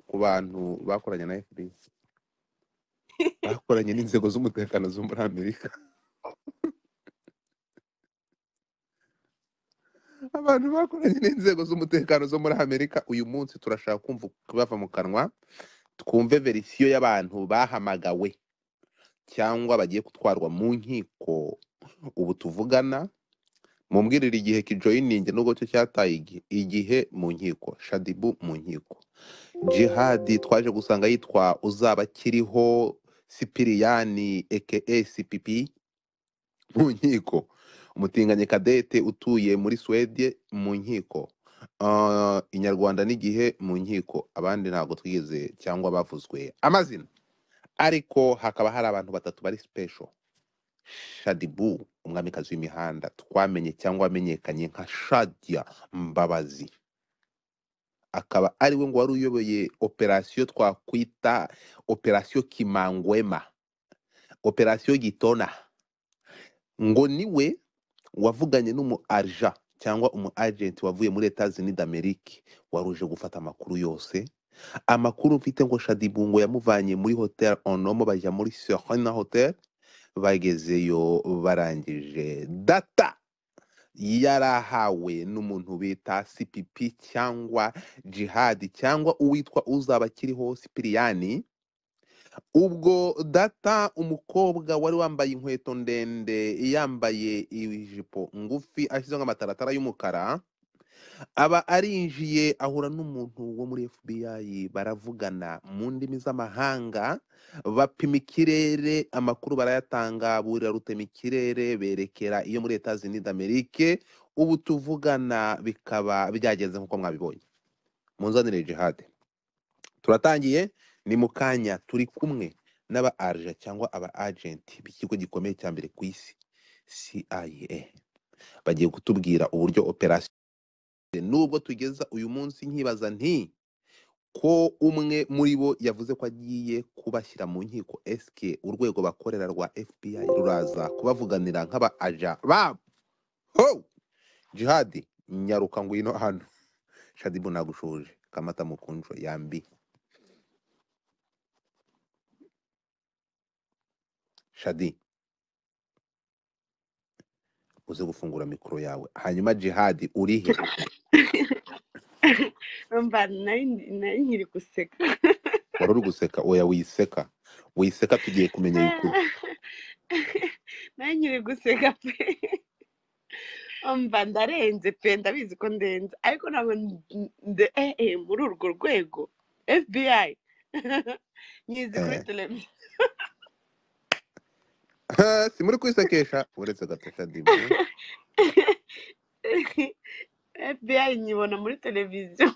ku bantu bakoranye na fda bakoranye n'inzego z'umutekano zo muri amerika abantu bakoranye n'inzego z'umutekano zo muri amerika uyu munsi turashaka kumva bava mu kanwa twumve verisiyo y'abantu bahamagawe cyangwa bagiye gutwarwa mu nkiko ubu tuvugana mumbwirire igihe kijoyiningi nubwo cyo cyataye igi- igihe mu nkiko shadibu mu nkiko jihadi twaje gusanga yitwa uzaba akiriho sipiriyani eke sipipi mu nkiko umutinganyi kadete utuye muri suwede mu nkiko Ah, inyarwanda n'igihe mu nkiko abandi ntabwo twigeze cyangwa bavuzwe amazina ariko hakaba hari abantu batatu bari sipesho shadibu umwamikazi w'imihanda twamenye cyangwa wamenyekanye nka shadia mbabazi akaba ari we ngo wari uyoboye operasiyo twakwita operasiyo kimangwema operasiyo gitona ngo niwe wavuganye n'umu arja cyangwa umu agenti wavuye muri leta zunida amerika wari uje gufata amakuru yose amakuru mfite ngo shadibu ngo yamuvanye muri hotel onomo bajya muri serena hotel bagezeyo barangije data yarahawe n'umuntu bita cpp cyangwa jihadi cyangwa uwitwa uzaba akiriho sipiriyani ubwo data umukobwa wari wambaye inkweto ndende yambaye ijipo ngufi ashyizeho amataratara y'umukara aba arinjiye ahura n'umuntu wo muri fbi baravugana mu ndimi z'amahanga bapima ikirere amakuru barayatanga burira rutema ikirere berekera iyo muri leta zunida amerike ubu tuvugana bikaba byagenze nk'uko mwabibonye munzanire jihade turatangiye ni mu kanya turi kumwe n'aba arja cyangwa aba agenti b'ikigo gikomeye cya mbere ku isi CIA bagiye kutubwira uburyo operasiyo nubwo tugeza uyu munsi nkibaza nti ko umwe muri bo yavuze ko agiye kubashyira mu nkiko eske urwego bakorera rwa FBI ruraza kubavuganira nk'aba aja babo ho jihadi nyaruka ngwino hano shadibu nagushuje kamata mukunjo yambi shadi uze gufungura mikoro yawe hanyuma jihadi urihe mba nari nari nkiri guseka wari uri guseka oya wiseka wiseka tugiye kumenya bikuru nari nkiri guseka pe mba ndarenze pe ndabizi ko ndenze ariko ntabwo nde eh, eh, muri urwo rwego fbi nyizi kuri Eh, televiziyo si muri kwisekesha uretse gato shadi mwe fbi nyibona muri televiziyo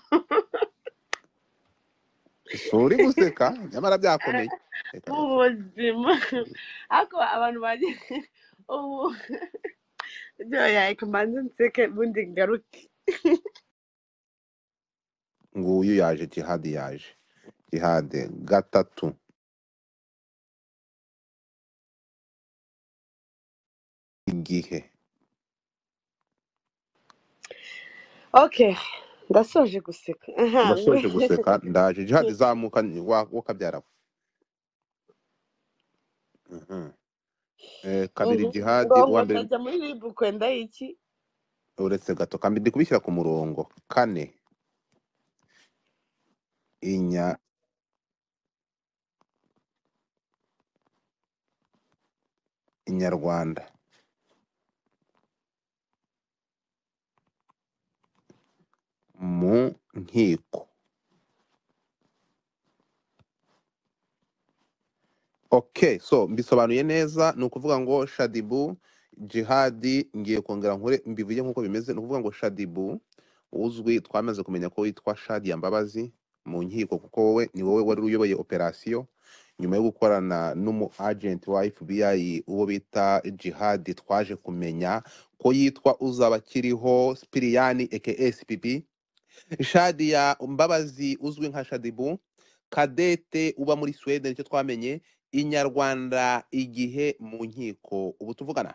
si uri guseka nyamara byakomeye reka mu reka buzima ariko abantu bagiye ubu byoya reka mbanze nseke ubundi ngaruke nguyu yaje jihadi yaje jihadi gatatu igihe okay ndasoje guseka aha ndasoje guseka ndaje jihadi zamuka wakabyara kabiri jihadi ngo uwa mbere ndajya muri ribu kwenda iki uretse gato kandi ndi kubishyira ku murongo kane inya inyarwanda mu nkiko okay so mbisobanuye neza ni ukuvuga ngo shadibu jihadi ngiye kongera nkore mbivuge nk'uko bimeze ni ukuvuga ngo shadibu uzwi twamaze kumenya ko witwa shadia mbabazi mu nkiko kuko wowe ni wowe wari uyoboye operasiyo nyuma yo gukorana n'umu agent wa FBI uwo bita jihadi twaje kumenya ko yitwa uzaba akiriho spiriyani aka spp shadia mbabazi uzwi nka shadibu kadete uba muri suwede nicyo twamenye inyarwanda igihe mu nkiko ubu tuvugana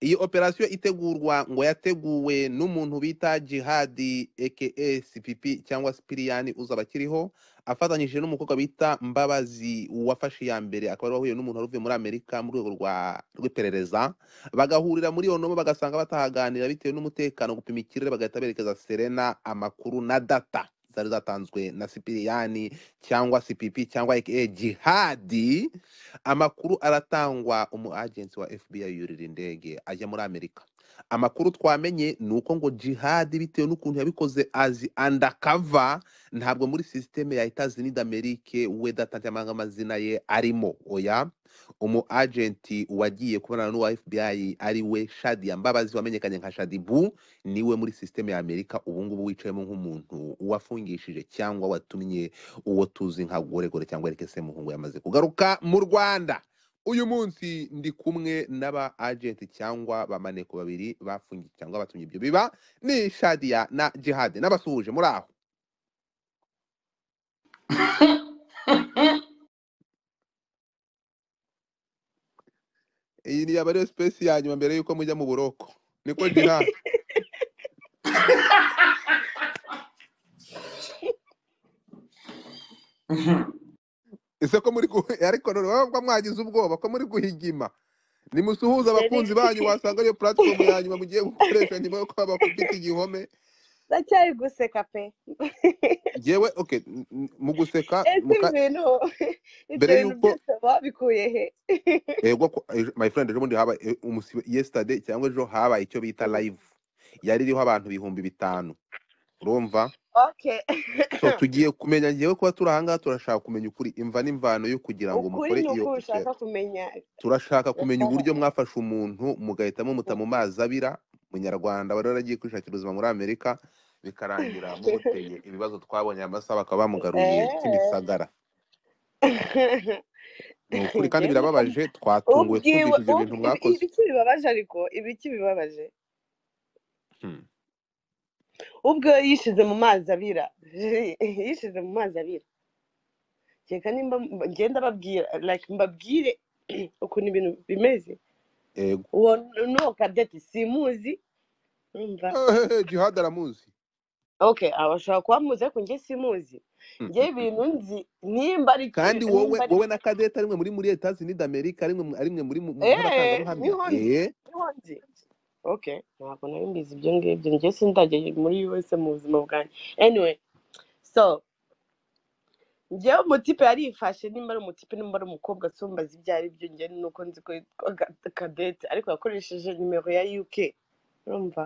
iyi operasiyo itegurwa ngo yateguwe n'umuntu bita jihadi eke cpp cyangwa sipiriyani uzaba akiriho afatanyije n'umukobwa bita mbabazi wafashe iya mbere akaba ari wahuye n'umuntu wari uvuye muri amerika mu rwego rwa- rw'iperereza bagahurira muri iyo nomo bagasanga batahaganira bitewe n'umutekano gupima ikirere bagahita berekeza serena amakuru na data zari zatanzwe na sipiriyani cyangwa cpp cyangwa aka jihadi amakuru aratangwa umu agenti wa fbi yurira indege ajya muri amerika amakuru twamenye ni uko ngo jihadi bitewe n'ukuntu yabikoze azi undercover ntabwo muri sisiteme ya etazini d'amerike we data cyangwa amazina ye arimo oya umu agenti wagiye kubonana n'uwa fbi ari we shadi mbabazi wamenyekanye nka shadi bu niwe muri sisiteme ya amerika ubungubu wicayemo nk'umuntu wafungishije cyangwa watumye uwo tuzi nka goregore cyangwa erike semuhungu yamaze kugaruka mu rwanda uyu munsi ndi kumwe n'aba agenti cyangwa bamaneko babiri bafungiye cyangwa batumye ibyo biba ni shadiya na jihadi n'abasuhuje muri aho iyi ni yaba ariyo sipesi ya nyuma mbere y'uko mujya mu buroko niko jihadi ese ko muri gu- ariko none wabwa mwagize ubwoba ko muri guhigima nimusuhuza abakunzi banyu wasanga ariyo platform ya nyuma mugiye gukoresha nyuma yo kuba bakubita igihome ndacyari guseka pe yewe okay n- n- mu guseka ese muka- ibintu ibyo Mbere bintu y'uko- byose babikuye he ego ko- ejo- my friend ejo bundi habaye e- umusi- yesterday cyangwa ejo habaye icyo bita live yari iriho abantu ibihumbi bitanu urumva okay so tugiye kumenya ngewe kuba turi ahangaha turashaka kumenya ukuri imva n'imvano yo kugira ngo mukore ukuri ni iyo uko picture. ushaka kumenya turashaka kumenya Aha. uburyo mwafashe umuntu mugahita mumuta mu mazi abira umunyarwanda wari waragiye kwishakira ubuzima muri amerika bikarangira mumuteye ibibazo twabonye amasaha bakaba bamugaruye Eh. kimisagara ni ukuri kandi Njyewe birababaje twatunguwe ubwiwe twumvise ibyo bintu ub- ibi- mwakoze ibiki bibabaje ariko ibiki bibabaje Hmm. ubwo yishize mu mazi abira yishize mu mazi abira reka nimba mba- ngenda babwira like mbabwire ukuntu ibintu bimeze Ego. uwo nuwo kadeti simuzi urumva Eh, jihad aramuzi okay aba ashobora kuba amuzi ariko njye simuzi Hmm. njyewe ibintu nzi nimba ari kandi wowe nimba ari wowe na kadete arimwe muri muri etazini d'amerika arimwe mu- arimwe muri mu- Eh, nk'abatangabuhamya niho ndi. Eh, niho nzi okay ntabwo nari mbizi ibyo ngibyo njye sindageye muri yose mu buzima bwanjye anyway so njyewe umutipe yarifashe nimba ari umutipe nimba ari umukobwa sumbaza ibyo ari byo njye nuko nzi ko yitwa Ga- kadete ariko yakoresheje nimero ya uk urumva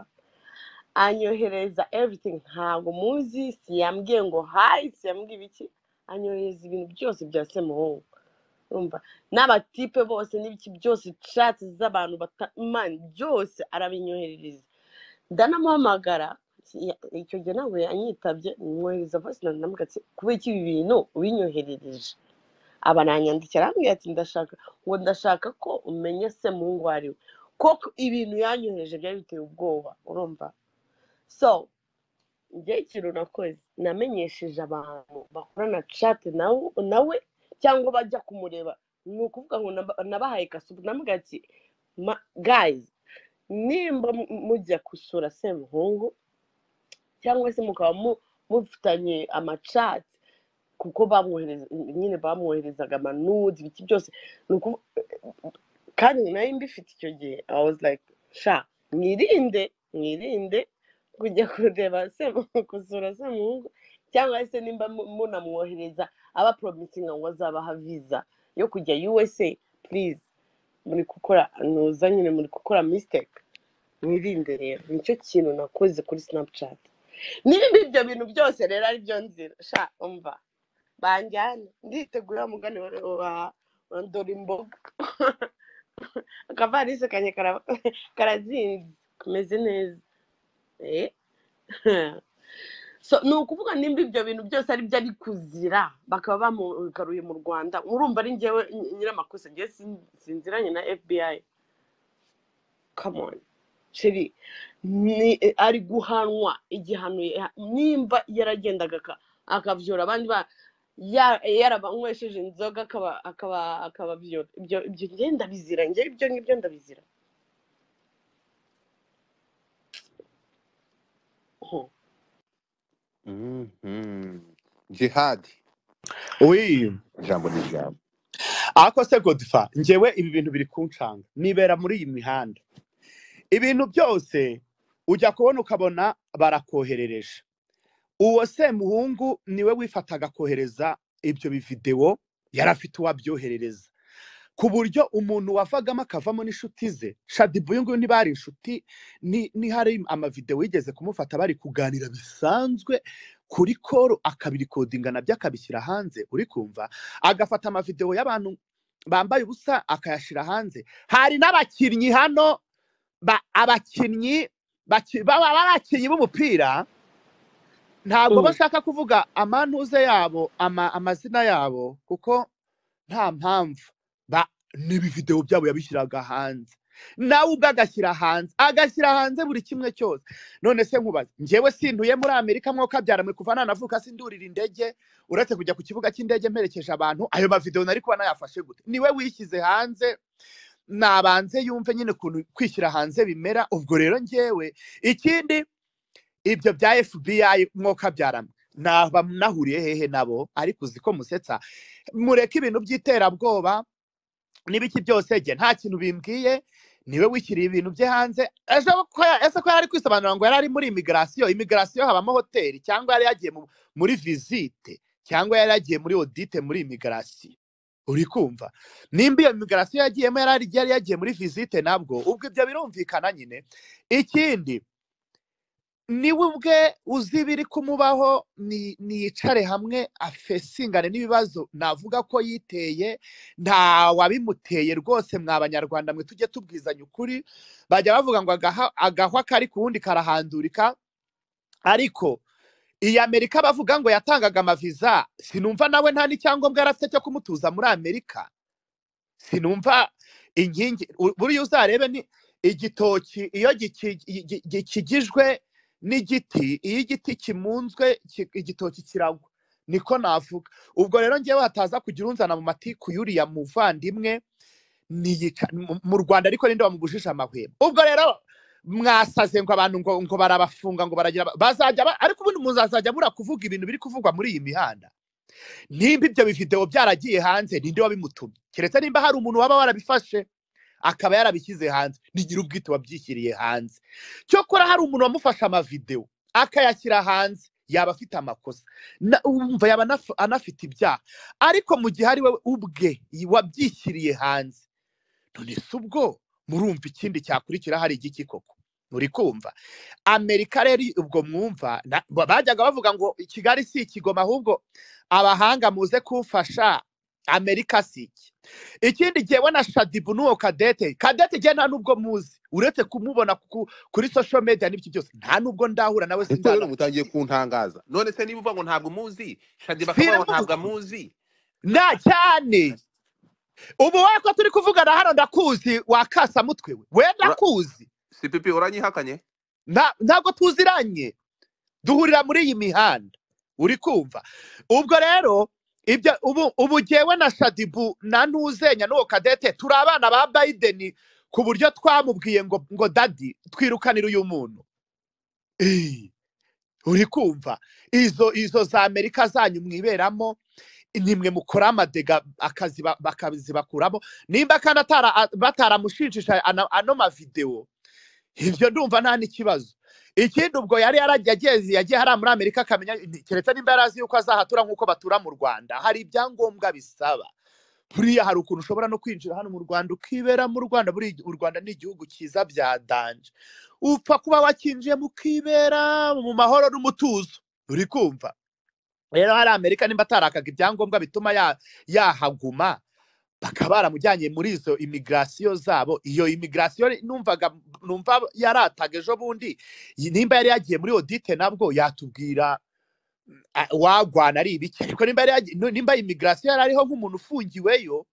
anyohereza everything ntabwo muzi siyambwiye ngo hayi siyambwiye ibiki anyohereza ibintu byose bya semuhungu urumva n'abatipe bose n'ibiki byose chatsi z'abantu bata- man byose arabinyoherereza ndanamuhamagara ya- icyo gihe ntabwo yanyitabye mwohereza voice note ndamubwira ati kubera iki ibi bintu ubinyoherereje aba nanyandikira arambwira ati ndashaka ngo ndashaka ko umenya semuhungu uwo ari we koko ibintu yanyohereje byari biteye ubwoba urumva so njye ikintu nakoze namenyesheje abantu bakorana chat nawe nawe cyangwa bajya kumureba ni ukuvuga ngo naba- nabahaye kasupu namubwira ati "Ma- guys nimba mu- mujya gusura semuhungu cyangwa se mukaba mu- mufitanye amacati kuko bamwohereza nyine bamwoherezaga amanude ibiki byose ni ukuvu- kandi nari mbifite icyo gihe i was like sha mwirinde mwirinde kujya kureba Semu- gusura semuhungu cyangwa se nimba mu- munamwohereza abaporomisinga ngo azabaha viza yo kujya usa please muri gukora nuza nyine muri gukora mistake mwirinde rero nicyo kintu nakoze kuri snapchat niba ibyo bintu byose rero ari byo nzira sha umva banjyana nditegura wa mugani wa wa- wa dora imboga akavarisi kanye kara- karazinze kameze neza Eh. so ni ukuvuga nimba ibyo bintu byose ari byo ari kuzira bakaba bamugaruye mu rwanda urumva ari njyewe ny- nyiramakosa njyewe sin- sinziranye na fbi come on sheri ni ari guhanwa igihano ya- nimba yaragendaga aka- akabyura abandi ba ya- yarabanywesheje inzoga akaba- akaba- akababyura ibyo ibyo njye ndabizira njye ibyo ngibyo ndabizira Mhm. jihadi wi ijambo ni ijambo ariko se godifa njyewe ibi bintu biri kuncanga nibera muri iyi mihanda ibintu byose ujya kubona ukabona barakoherereje uwo semuhungu niwe wifataga kohereza ibyo bividewo yari afite uwabyoherereza ku buryo umuntu wavagamo akavamo n'inshuti ze shadibu uyu nguyu ntibari inshuti ni ni hari amavidewo yigeze kumufata bari kuganira bisanzwe kuri koro akabirikodinga nabyo akabishyira hanze uri kumva agafata amavidewo y'abantu bambaye ubusa akayashyira hanze hari n'abakinnyi hano ba- abakinnyi baki- baba ari abakinnyi b'umupira ntabwo Mm. bashaka kuvuga amantuze yabo ama- amazina yabo kuko nta mpamvu ba n'ibividewo byabo yabishyiraga hanze nawe ubwo agashyira hanze agashyira hanze buri kimwe cyose none se nkubaze njyewe sintuye muri amerika mwo kabyara mwe kuva nanavuka sindurira indege uretse kujya ku kibuga cy'indege mperekeje abantu ayo mavidewo nari kuba nayafashe gute niwe wishyize hanze nabanze yumve nyine ukuntu kwishyira hanze bimera ubwo rero njyewe ikindi ibyo bya fbi mwoka byarama naba nahuriye hehe nabo ariko uzi ko musetsa mureke ibintu by'iterabwoba n'ibiki byose jye nta kintu bimbwiye niwe wishyiriye ibintu bye hanze ejo ko ya- ese ko yari ari kwisobanura ngo yari ari muri imigarasiyo imigarasiyo habamo hoteli cyangwa yari yagiye mu- muri visite cyangwa yari yagiye muri odite muri imigarasiyo uri kumva nimba iyo migarasiyo yagiyemo yari ari- yari yagiye muri visite nabwo ubwo ibyo birumvikana nyine ikindi niwe ubwe uzi ibiri kumubaho ni- niyicare hamwe afesingane n'ibibazo navuga ko yiteye nta wabimuteye rwose mwa banyarwanda mwe tujye tubwizanya ukuri bajya bavuga ngo agaha- agahwa kari ku wundi karahandurika ariko iyi amerika bavuga ngo yatangaga amaviza sinumva nawe nta n'icyangombwa yari afite cyo kumutuza muri amerika sinumva inkingi u- buriya uzarebe ni igitoki iyo giki- gi- gi- gikigijwe n'igiti iyo igiti kimunzwe ki- igitoki kiragwa niko navuga ubwo rero ngewe hataza kugira unzana mu matiku yuriya muvandimwe niyica mu mu rwanda ariko ninde wamubujije amahwemo ubwo rero mwasaze ngo abantu ngo ngo barabafunga ngo baragira ba- bazajya ba- ariko ubundi muzazajya mura kuvuga ibintu biri kuvugwa muri iyi mihanda nimba ibyo bividewo byaragiye hanze ninde wabimutumye keretse nimba hari umuntu waba warabifashe akaba yarabishyize hanze nigira ubwite wabyishyiriye hanze cyokora hari umuntu wamufashe amavidewo akayashyira hanze yaba afite amakosa Na- wumva yaba anaf- anafite ibyaha ariko mu gihe ari we ubwe wabyishyiriye hanze none se ubwo murumva ikindi cyakurikira hari igiki koko muri kumva amerika rero ubwo mwumva na- ba- bajyaga bavuga ngo kigali si ikigoma ahubwo abahanga muze kumfasha amerika si iki ikindi jyewe na shadibu n'uwo kadete kadete jye nta n'ubwo muzi uretse kumubona ku- kuri social media n'ibyo byose nta n'ubwo ndahura nawe ariko rero sinzana mutangiye kuntangaza none se niba uvuga ngo ntabwo umuzi shadi bakavuga ngo ntabwo sinamuzi amuzi nta cyane ubu wowe ko turi kuvugana hano ndakuzi wakasamutwe we we Ura- ndakuzi si pipi uranyihakanye Nta- ntabwo tuziranye duhurira muri iyi mihanda uri kumva ubwo rero ibyo ubu ubu jyewe na shadibu na ntuzenya n'uwo kadete turi abana ba bayideni ku buryo twamubwiye ngo ngo dadi twirukanire uyu muntu Eh, uri kumva izo izo za amerika zanyu mwiberamo nimwe mukora amadega akazi ba- bakazibakuramo nimba kandi atara- a- bataramushinjisha ana- ano mavidewo ibyo ndumva nta n'ikibazo ikindi ubwo yari yarageze yagiye hariya muri amerika akamenya ni- keretse nimba yari azi yuko azahatura nk'uko batura mu rwanda hari ibyangombwa bisaba buriya hari ukuntu ushobora no kwinjira hano mu rwanda ukibera mu rwanda buriya u rwanda ni igihugu cyiza bya danje upfa kuba wakinjiyemo ukibera mu mahoro n'umutuzo uri kumva rero hari amerika nimba atarakaga ibyangombwa bituma ya- yahaguma bakaba baramujyanye muri izo imigirasiyo zabo iyo imigirasiyo numvaga numva yarataga ejo bundi iyi- nimba yari yagiye muri odite nabwo yatubwira ah, wagwana ari ibiki ariko nimba yari yagiye- nu- nimba imigirasiyo yari ariho nk'umuntu ufungiweyo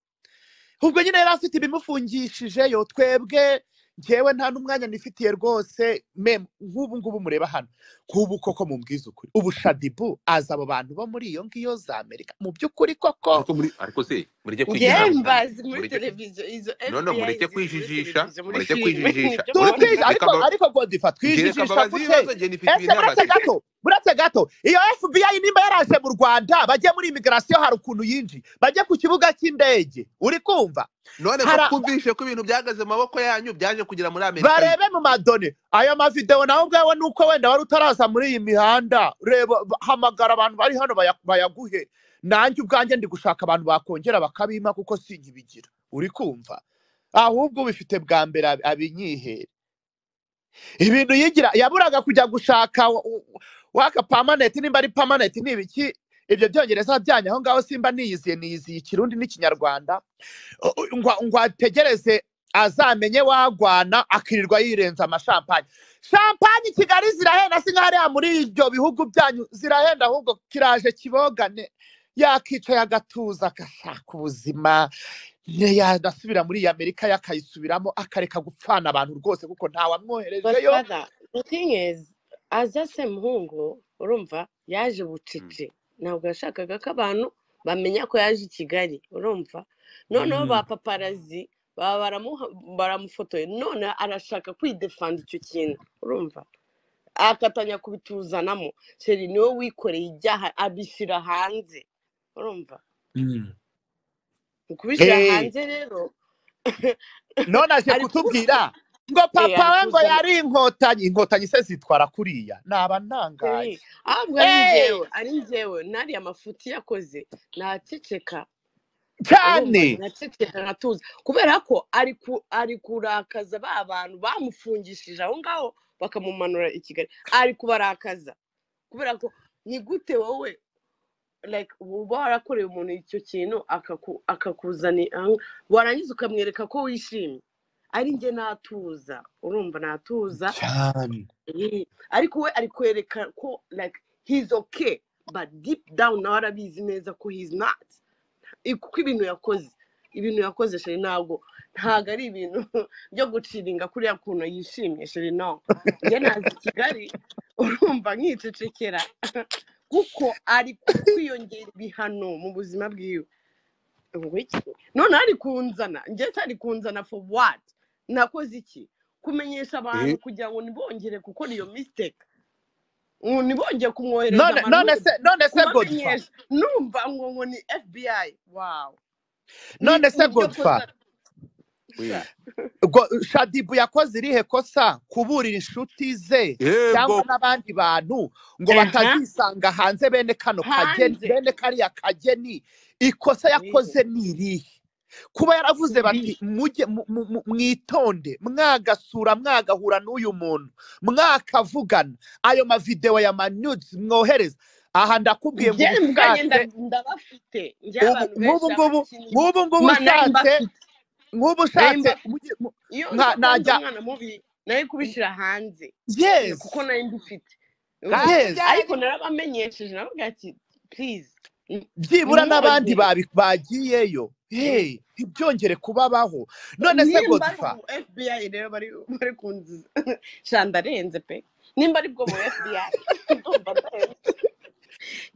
ubwo nyine yari afite ibimufungishije yo twebwe njyewe nta n'umwanya nifitiye rwose mem nk'ubu ngubu mureba hano nk'ubu koko mu ukuri ubu shadibu azi abo bantu bo muri iyo ngiyo za amerika mu by'ukuri koko ariko muri ariko se mureke Njyewe kwijijisha mbazi muri mureke- televiziyo izo No, no, FBI mureke ziri muri kwijijisha, televiziyo, muri mureke filime, kwijijisha. ibyo Mureke- muri- Tujijisha, ariko Reka- ariko godiva Jereka twijijisha Mbabazi gute ibibazo njye nifitiye ese inama buretse se. gato buretse gato iyo fbi nimba yaraje mu rwanda bajye muri imigirasiyo hari ukuntu yinjiye bajye ku kibuga cy'indege uri kumva none ko Hara- twumvise ko ibintu byagaze mu maboko yanyu byaje kugera muri amerika barebe mu madone ayo mavidewo nawe ubwawe nuko wenda wari utaraza muri iyi mihanda reba ba- hamagara abantu bari hano baya- bayaguhe nanjye ubwanjye ndi gushaka abantu bakongera bakabima kuko sinkibigira uri kumva ahubwo ubifite bwa mbere ab- abinyihere ibintu yigira yaburaga kujya gushaka wa- wa- waka pamaneti nimba ari pamaneti ni ibiki ibyo byongereza byanyu aho ngaho simba niyiziye niyiziye ikirundi n'ikinyarwanda O- o- ngo ngo ategereze azamenye wagwana akirirwa yirenza amashampanye shampanye i kigali zirahenda si nka hariya muri ibyo bihugu byanyu zirahenda ahubwo kiraje kibogane yakicaye agatuza agashaka ubuzima ne- yanasubira muri iyi amerika yakayisubiramo akareka gupfana abantu rwose kuko But ntawamwoherejeyo father, the thing is, aza se muhungu urumva yaje bucece ntabwo yashakaga ko abantu bamenya ko yaje i kigali urumva noneho Mm. ba paparazi baba baramuha- baramufotoye none arashaka kwidefanda icyo kintu urumva akatanya kubituzanamo sheri niwe wikoreye ibyaha abishyira hanze urumva Mm. mu kubishyira Eh. hanze rero none aje ari kutubwira ngo ari papa we ngo kuzana- yari inkotanyi inkotanyi se zitwara kuriya naba ntangaye Hey, ahubwo ari Eh, njyewe ari njyewe nariya mafuti yakoze naceceka urumva cyane naceceka nkatuza kubera ko ari ku- ari kurakaza ba bantu bamufungishije aho ngaho bakamumanura i kigali ari kubarakaza kubera ko ni gute wowe like uba warakoreye umuntu icyo kintu akaku- akakuzani aho- warangiza ukamwereka ko wishimye ari njye natuza urumva natuza cyane Eh, ariko we ari kwereka ko like he's okay but deep down nawe arabizi neza ko he's not Eh, kuko ibintu yakoze ibintu yakoze sheri ntabwo ntabwo ari ibintu byo guciringa kuriya kuntu yishimye sheri no njye nazi kigali urumva nkicecekera kuko ari kwiyongera ibihano mu buzima bwiwe ngo iki none ari kunzana njye se ari kunzana for what nakoze iki kumenyesha abantu Eh. kugira ngo ntibongere gukora iyo mistake ngo ntibongere kumwohereza none none amanuza se none se godfa kubamenyesha numva ngo ngo ni fbi wow Ni none se mu byo godfa akoze- We. Go- shadibu yakoze irihe kosa kuburira inshuti ze cyangwa yego n'abandi bantu ngo Aha. batazisanga hanze bene kano kageni hanze bene kariya kageni ikosa yakoze ni irihe kuba yaravuze bati Irihe. mujye mu- mu- mu- mwitonde mwagasura mwagahura n'uyu muntu mwakavugana ayo mavidewo ya manudes mwohereza aha ndakubwiye ngo njye ubwanjye ubushatse nda- ndabafite njye ubu abantu benshi nk'ubu ngubu abakiniye nk'ubu nari ngubu mbafite nari ushatse nk'ubu ushatse mbafite mujye- mu- iyo nka- ndakunze najya umwana mubi nari kubishyira hanze Eh, yes kuko nari mbifite Urumva? yes ariko narabamenyesheje nababwira ati please mm, byibura n'abandi mwibagire babi- bagiyeyo hey ntibyongere kubabaho none se nimba ari godfa ubu fbi rero bari bari kunzi shandarenze pe nimba ari bwo bu fbi ndumva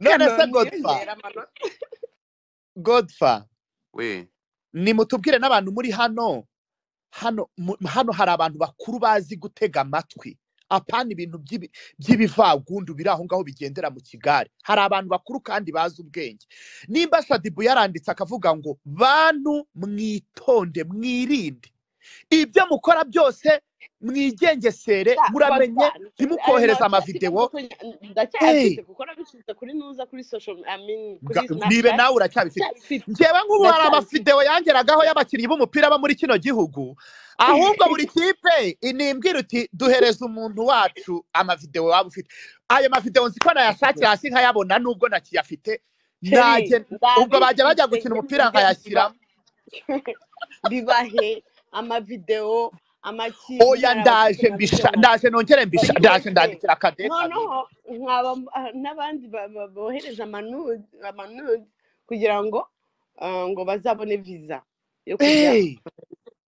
ndarenze none se kanombe godfa yiyongera amanota godfa we nimutubwire n'abantu muri hano hano mu- hano hari abantu bakuru bazi gutega amatwi apana ibintu by'ibi- by'ibivagundu biri aho ngaho bigendera mu kigare hari abantu bakuru kandi bazi ubwenge nimba shadibu yaranditse akavuga ngo bantu mwitonde mwirinde ibyo mukora byose mwigengesere Sa- muramenye Godfa, ayo ntimukohereze mazi ikibazo amavidewo ko nya- ndacyayafite Hey, kuko nabishyize kuri nuza kuri social I mean kuri ga- nibe snapchat nawe uracyabifite ndacyabifite njyewe nk'ubu hari ndacyabifite amafidewo yangeragaho y'abakinnyi b'umupira bo muri kino gihugu ahubwo buri kipe inimbwira uti duhereze umuntu wacu amavidewo waba ufite ayo mavidewo nzi ko nayashakiye hasi nkayabona nubwo nakiyafite Sheri, najye ubwo bajya bajya ndabifite njye gukina umupira mvuge biba nkayashyiramo bibahe amavidewo amakipe oya hari abafite ndaje mbisha amavidewo ndaje nongere mbisha oya ndaje we ndandikira kadeta noneho nkaba ah, n'abandi ba- ba- bohereza amanude amanude kugira ngo ah, ngo bazabone viza yo kujya Hey,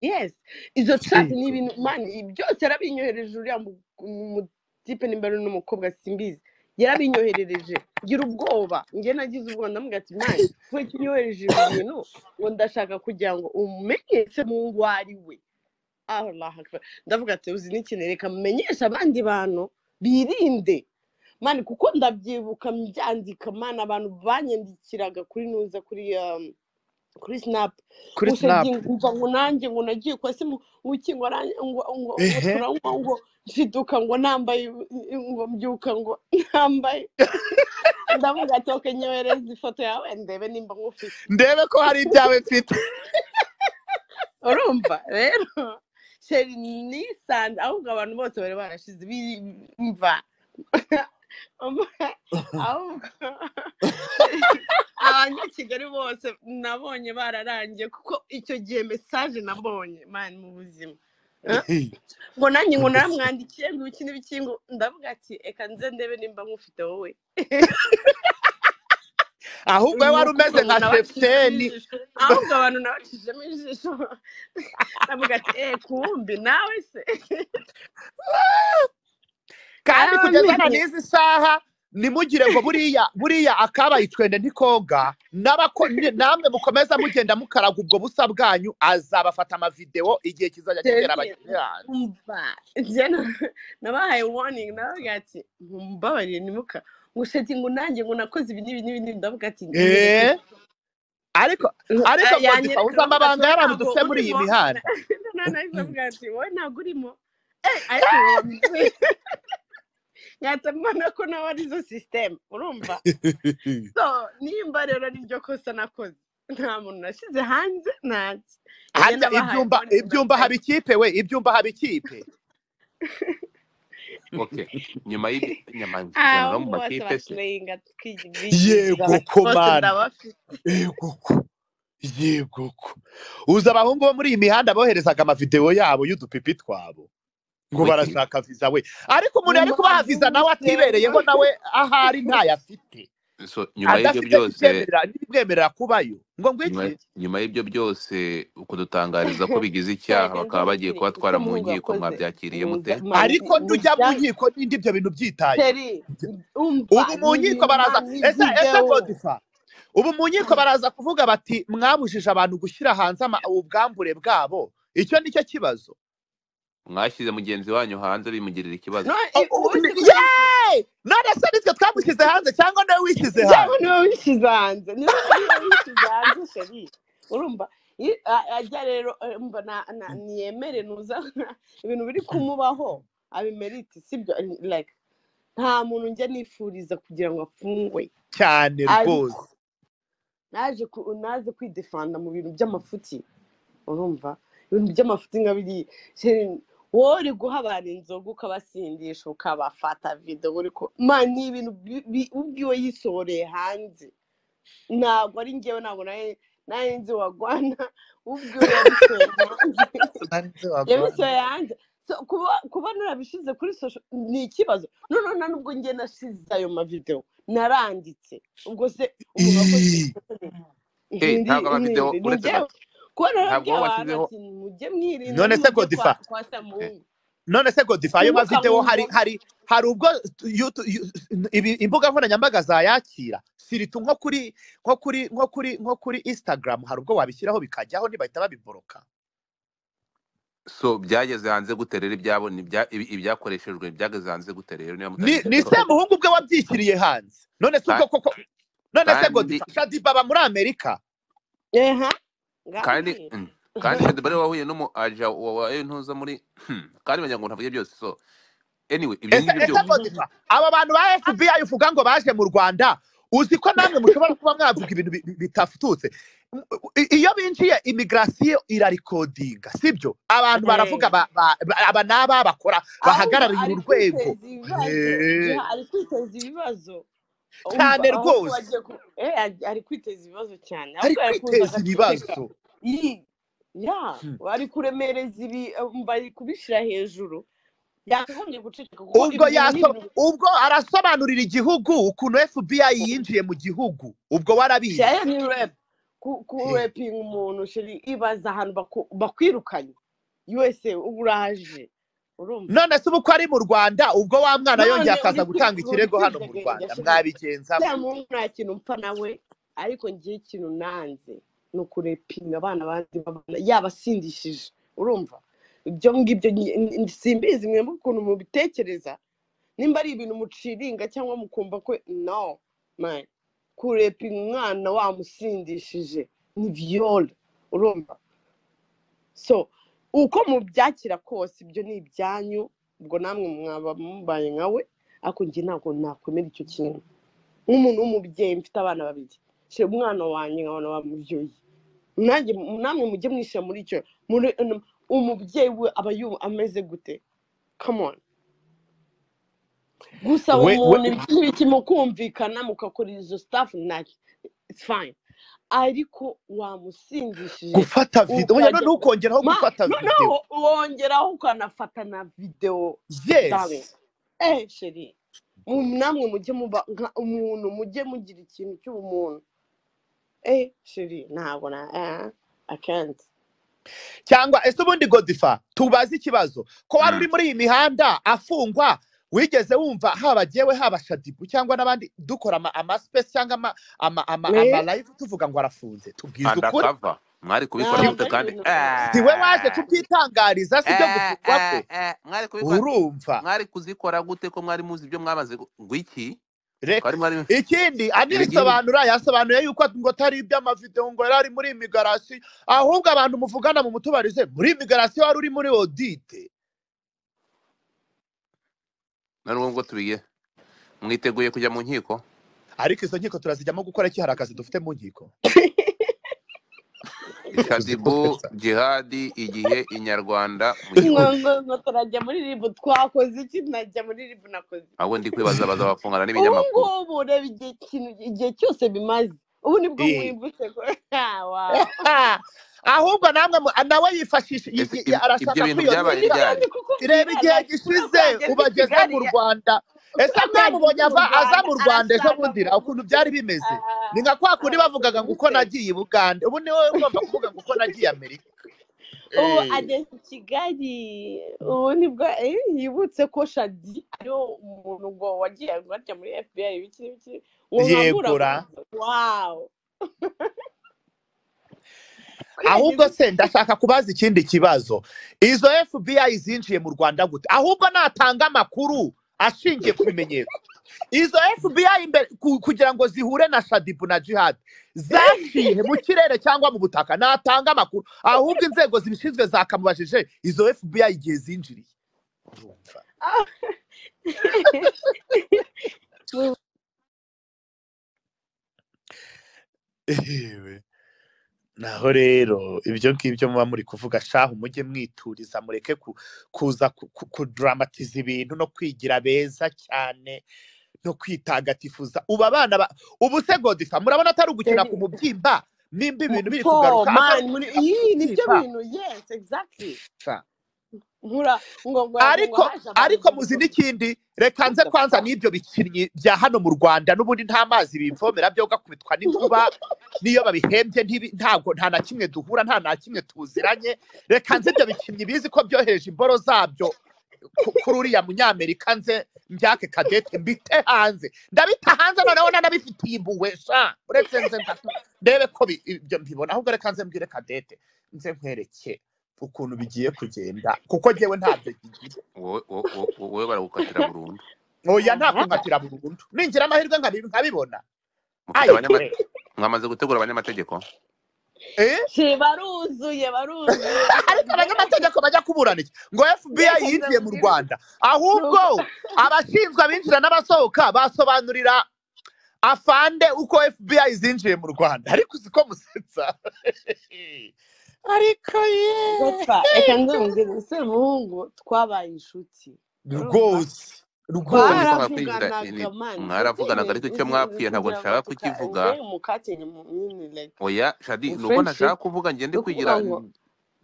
yes izo chat Siko. ni ibintu mani byose yarabinyohereje uriya mu- umutipe n'imbere n'umukobwa simbizi yarabinyoherereje ngira ubwoba njye nagize ubwoba ndamubwira ati mani we kinyohereje ibi bintu ngo ndashaka kugira ngo umenyeshe mu ngo ari we Allah akbar ndavuga ati uzi n'ikintu reka mumenyeshe abandi bantu birinde mani kuko ndabyibuka mbyandika mani abantu banyandikiraga kuri nuza kuri um, kuri snap kuri Ushaje snap nkumva ngo nanjye ngo nagiye kwa se mu- uki ngo aranjye ngo ngo ngo Ehe. turanywa ngo nshiduka ngo nambaye ngo mbyuka ngo nambaye ndavuga ati ok nyohereza ifoto yawe ndebe nimba nkufite ndebe ko hari ibyawe mfite urumva rero sheri nisanze ahubwo abantu bose bari barashize bimva ahubwo abanyakigali bose nabonye bararangiye kuko icyo gihe mesaje nabonye mani mu buzima ngo nanjye ngo naramwandikiye ngo ibiki n'ibiki ngo ndavuga ati reka nze ndebe nimba nkufite wowe ahubwo we wari umeze nka shefuteni ahubwo abantu nabacishijemo ijisho ndavuga ati eee kumbi nawe se kandi Ah, kugeza na none. n'izi saha nimugire ngo buriya buriya akabaye itwende ntikoga n'abako- ni- namwe mukomeza mugenda mukaraga ubwo busa bwanyu azabafata amavidewo igihe kizajya kigera abagenzi yanyu umva jena nabahaye warning nabavuga ati mumbabarire nimuka ngushati ngo nanjye ngo nakoze ibi n'ibi n'ibi n'ibi ndavuga ati Eh, ariko ariko ngo ndifa uzi amabanga y'abantu dufite muri iyi mihanda nanavuga ati wowe ntabwo urimo Eh, ariko wowe wabikoze. Ngahita mbona ko nawe ari zo sisiteme urumva so nimba rero ari ryo kosa nakoze nta muntu nashyize hanze ntacyo harya ibyumba ibyumba haba ikipe we ibyumba haba ikipe okay nyuma y'ibinyamajyano mu ahubwo bose makipe se batureyinga tukigirira yego ko mana ndabafite yego ko yego ko uzi abahungu bo muri iyi mihanda boherezaga amavidewo yabo y'udupipi twabo ngo Wiki. barashaka viza we ariko umuntu ari kubaha viza nawe atibereyeho nawe ahari ntayo afite so nyuma y'ibyo adafite byose n'ibyemerera- n'ibimwemerera kubayo ngo nyuma ngwiki nyuma y'ibyo byose ukudutangariza ko bigize icyaha Reka bakaba bagiye nkubwire, kubatwara icyo mu umuhungu nkiko yakoze, mwabyakiriye mute muza- man- ariko ndujya mu mujyane- nkiko ninde ibyo bintu byitaye Seri, umva ubu ni mu nkiko ibintu baraza man, ni ese ese video. godifa ubu mu nkiko baraza kuvuga bati mwabujije abantu gushyira hanze ama- ubwambure bwabo icyo nicyo kibazo mwashyize mugenzi wanyu hanze bimugirira ikibazo No, O- i- o- ubundi ni- kugira- Yay! none se nitwe twamushyize hanze cyangwa nawe wishyize cyangwa hanze niwe wishyize hanze niwe niwe wishyize hanze sheri urumva I- a- ajya rero eh, mba na- na- niyemere nuza ibintu biri kumubaho abimerite sibyo like nta muntu njya nifuriza kugira ngo afungwe cyane ariko rwose naje ku- naje kwidefanda mu bintu by'amafuti urumva ibintu by'amafuti nka biriya Sheri, wowe uri guha abantu inzoga ukabasindisha ukabafata video uri ko ma ni ibintu bi- bi- ubwiwe yisohoreye hanze ntabwo ari ngewe ntabwo nawe nawe nzi wagwana ubwiwe yabisohoreye hanze yabisohoye hanze So, kuba kuba narabishyize kuri social ni ikibazo noneho nta nubwo njye nasize ayo mavideo naranditse ubwo se umuntu wakoze Ih. Eh, ndi ntabwo amavideo ndi uretse njyewe gato kuba ntabwo narabwiye wowe abantu washyizeho ati mujye mwirinda none se nimujye kwa godifa kwa samuhungu none se godifa ayo nimuka mavidewo mu hari nzoga hari hari ubwo tu- yutu- yu- ibi- imbuga nkoranyambaga zayakira siritu nko kuri nko kuri nko kuri nko kuri instagram hari ubwo wabishyiraho bikajyaho ntibahita babiboroka so byageze hanze gute rero ibyabo ni ibya- ibi- ibyakoreshejwe byageze hanze gute rero niba ni mutageze ni se muhungu ubwe wabyishyiriye hanze none se ubwo koko none se kandi godifa shadi baba muri amerika eha kandi ngaho mm, kandi shadi bari wahuye n'umu aja wa wa ntuza muri Hmm, kandi bagira ngo ntavuge byose so anyway ibyo ese ngibyo ese byose godifa aba bantu ba fbi uvuga ngo baje mu rwanda uzi ko namwe mushobora kuba mwavuga ibintu bi- bi- bitafututse M- i- iyo binjiye imigirasiyo irarikodinga sibyo abantu baravuga ba- ba- ba- aba ni aba bakora ahubwo bahagarariye ari uru rwego kwiteza ibibazo Eh, Ya, ari kwiteza ibibazo umva ahubwo cyane rwose wagiye ku eh ari- ari kwiteza ibibazo cyane ari ahubwo ari kuza kwiteza agaceceka ibibazo Yi, ya Hmm. ari kuremereza ibi umva ari kubishyira hejuru yakagombye guceceka kuko ubwo ibi bintu ni yaso ibintu ubwo arasobanurira igihugu ukuntu fbi yinjiye mu gihugu ubwo warabizi Shaya ni rap kurepinga umuntu sheri ibaza ahantu baku- bakwirukanye yuwese uba uraje urumva none se ubu ko ari mu rwanda ubwo wa mwana None yongeye akaza uri gutanga kwivuga, ikirego hano mu urikwidegembya rwanda sheri. mwabigenza bya muntu nta kintu mpfa nawe ariko ngiye ikintu nanze ni ukurepinga abana bandi babana yabasindishije urumva ibyo ngibyo nyi- n- n- simbizi mwemba ukuntu mubitekereza nimba ari ibintu muciringa cyangwa mukumva ko no man kurepinga umwana wamusindishije ni viyore urumva so uko mubyakira kose ibyo ni ibyanyu ubwo namwe mwaba mubaye nkawe ariko njye ntabwo nakwemera icyo kintu nk'umuntu w'umubyeyi mfite abana babiri shyira umwana wanjye nkabona bamubyoye nanjye namwe mujye mwishyira muri icyo muri umubyeyi we aba yu- ameze gute come on gusa We- we- umuntu ntibikimukumvikana mugakorera izo staff nacyo it's fine ariko wamusindishije gufata video oya Ukajya- none ukongeraho Ma- gufata video noneho wongeraho ukanafata na videwo dawe yes eh sheri mu- namwe mujye muba nka umuntu mujye mugira ikintu cy'ubumuntu eh sheri ntabwo na eh akenshi cyangwa ese ubundi godifa tubaze ikibazo ko wari Mm. uri muri iyi mihanda afungwa wigeze wumva haba jyewe haba shadibu cyangwa n'abandi dukora ama amasipesi cyangwa ama ama ama Me? ama live tuvuga ngo arafunze tubwize ukuri andakava mwari kubikora Ntabwo gute ari kandi ibintu si we waje kubyitangariza si byo Eh, gufungwa eh, kwe eh, mwari kubikora urumva mwari kuzikora gute ko mwari muzi ibyo mwamaze gu- ngwiki reka twari mwari ikindi Ibigimbi. anibisobanura yasobanuye yuko ngo atari iby'amavideo ngo yari ari muri imigarasi ahubwo abantu muvugana mu mutubarize muri imigarasi wari uri muri odite na n'ubwo ngo tubiye mwiteguye kujya mu nkiko ariko izo nkiko turazijyamo gukora iki hari akazi dufite mu nkiko shadibu jihadi igihe inyarwanda mu ngo gikundi ngo ngo turajya muri ribu twakoze iki najya muri ribu nakoze iki ahubwo ndi kwibaza baza bafungana ubu n'ibinyamakuru ngubu reba igihe kintu igihe cyose bimaze ubu nibwo Eh. mwimbutse ko Ah, wow. Ah, ahubwo namwe mu- nawe yifashisha i- Ese i- ib- ibyo arashaka bintu byabaye kwiyongerera niko ryari nanjye kukubwira ireba igihe like, uriya gishize mwageze i ubageze kigali mu rwanda ese uriya mwageze mwamubonye mu ava aza rwanda mu rwanda ejo arashaka bundi ku- ukuntu byari bimeze ni nka kwa kundi bavugaga ngo uko bise nagiye i bugande ubu ni wowe ugomba kuvuga ngo uko nagiye amerika ubu Eh, ageze i kigali ubu nibwo eh, yibutse ko shadi ariwo umuntu ngo wagiye guhatya muri fbi ibiki n'ibiki uwo nkabura yegura wawu ahubwo se ndashaka kubaza ikindi kibazo izo fbi zinjiye mu rwanda gute ahubwo natanga amakuru ashingiye ku bimenyetso izo FBI imbere ku- kugira ngo zihure na Shadibu na Jihad zaciye mu kirere cyangwa mu butaka natanga amakuru ahubwo inzego zibishinzwe zakamubajije izo FBI igihe zinjiriye Urumva. Ehewe. naho rero ibyo ngibyo muba muri kuvuga shahu mujye mwituriza mureke ku- kuza ku- ku- kudramatisa ibintu no kwigira beza cyane no kwitagatifuza ubu abana ba- ubu se godifa murabona atari ugukina ku mubyimba nimba ibintu biri po kugaruka atari mani muri- ugukina ku iyi nibyo mubyimba bintu yes exactly Sha. nkura ngo ngo ngo ariko haje abantu ariko muzi n'ikindi reka nze What the kwanza fuck? n'ibyo bikinnyi bya hano mu rwanda n'ubundi nta mazi bimvomera byo gakubitwa n'inkuba n'iyo babihembye ntibi- ntabwo nta na kimwe duhura nta na kimwe tuziranye reka nze ibyo bikinnyi bizi ko byohereje imboro zabyo ku- kuri uriya munyamerika nze mbyake kadete mbite hanze ndabita hanze noneho nanabifitiye impuhwe sha uretse nze nda- ndebe ko bi- ibyo mbibona ahubwo reka nze mbwire kadete nze nkwereke ukuntu bigiye kugenda kuko njyewe ntabyo bigira wowe wo- wo- wo- wowe baragukatira burundu oya nta Aha. kunkatira burundu ningira amahirwe nkabi- nkabibona mufite ayo abanyama kure mwamaze gutegura abanyamategeko Eh? Shiri, baruzuye baruzuye ariko abanyamategeko bajya kuburana iki ngo fbi yinjiye mu rwanda ahubwo abashinzwe abinjira n'abasohoka basobanurira afande uko fbi zinjiye mu rwanda ariko uzi ko musetsa ariko ye Gopfa, reka ndumvira ese muhungu twabaye inshuti urumva rwose ntabwo rwose nishobora kwinjira ni- twaravuganaga ni- mani mwaravuganaga ariko icyo mwapfuye ntabwo kugira ngo nshaka tuka kukivuga we mukakenye mu nyine like oya shadi in ni uko friendship ntashaka kuvuga njye ni ndi ukuvuga kwigira ngo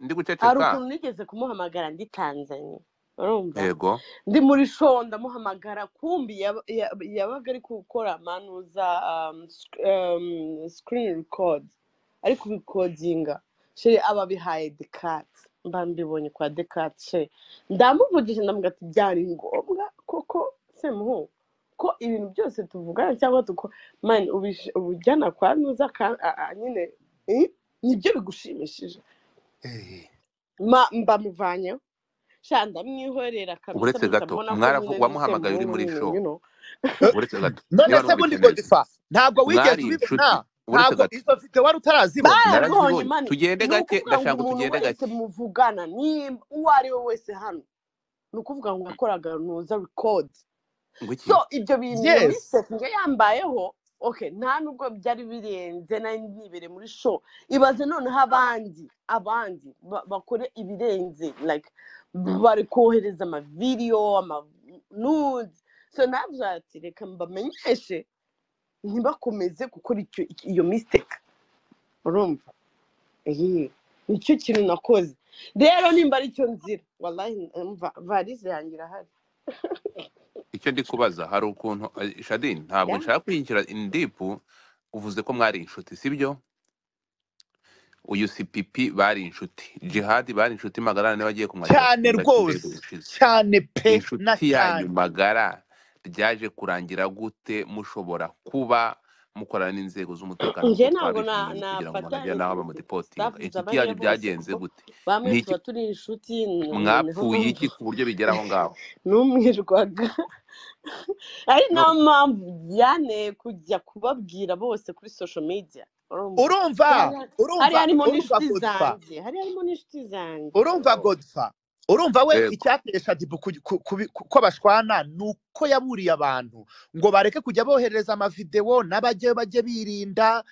ndi hari guceceka ukuntu nigeze kumuhamagara ndi tanzania urumva yego ndi muri show ndamuhamagara kumbi yaba- yaba- yabaga ari gukora manuza um, sc- um, screen record ariko ubikodinga sheri aba abihaye dekati mba mbibonye kwa dekati sheri ndamuvugisha ndamuga ati byari ngombwa koko semuhu ko ibintu byose tuvugana cyangwa tuko mani ubish- ubujyana kwa nuza ka- a- a- nyine eh, nibyo bigushimishije Ma- mba muvanyeho sha ndamwihorera kabisa uretse mpita gato mbona ko mwaravu nyine ni wamuhamagaye uri semuhu muri nyine show you know. uretse gato niba none se numvise bundi neza godifa ntabwo wigeze mwari ubibona inshuti uretse ntabwo gato izo mfite wari utarazibona baramubonye narazibonye mani tugende ni gake ukuvuga ndashaka ngo ngo umuntu tugende wese gake muvugana nimba uwo ari we wese hano ni ukuvuga ngo yakoraga nuza record ngo iki so ibyo bintu iyo yes wisetinge yambayeho okay nta nubwo byari birenze nari nibereye muri show ibaze noneho abandi abandi ba- bakore ibirenze like bari kohereza amavidiyo amanude so nabyo ati reka mbamenyeshe ntibakomeze gukora icyo- iyo mistake urumva ehe nicyo kintu nakoze rero nimba ari cyo nzira wallahi mva- varize yanjye irahari icyo ndi kubaza hari ukuntu eh, shadini ntabwo ya nshaka kwinjira indipu uvuze ko mwari inshuti sibyo uyu sipipi bari inshuti jihadi bari inshuti magara niwe wagiye kumwakira ku cyane kibuga cy'indege rwose ushize cyane pe na inshuti yanyu cyane magara ryaje kurangira gute mushobora kuba mukorana n'inzego z'umutekano njye nk'uko ntabwo na- twabibwiwe kugira ngo hatagira n'aho nafatanyije bamudipotinga sitafu inshuti yanyu zabayeho bose byagenze kuko gute bamwe ni iki tuba turi inshuti n- noneho mwapfuye iki numva ku buryo bigera aho ngaho n'umwirwaga ari no nayo mpamvu byanteye kujya kubabwira bose kuri social media urumva urumva Hari hari urumva harimo urumva n'inshuti godifa zanjye hari harimo n'inshuti zanjye urumva godifa urumva we yego icyateye shadibu ku- ku- kubi- ku- ko bashwana ni uko yaburiye abantu ngo bareke kujya bohereza amavidewo n'abajye bajye birinda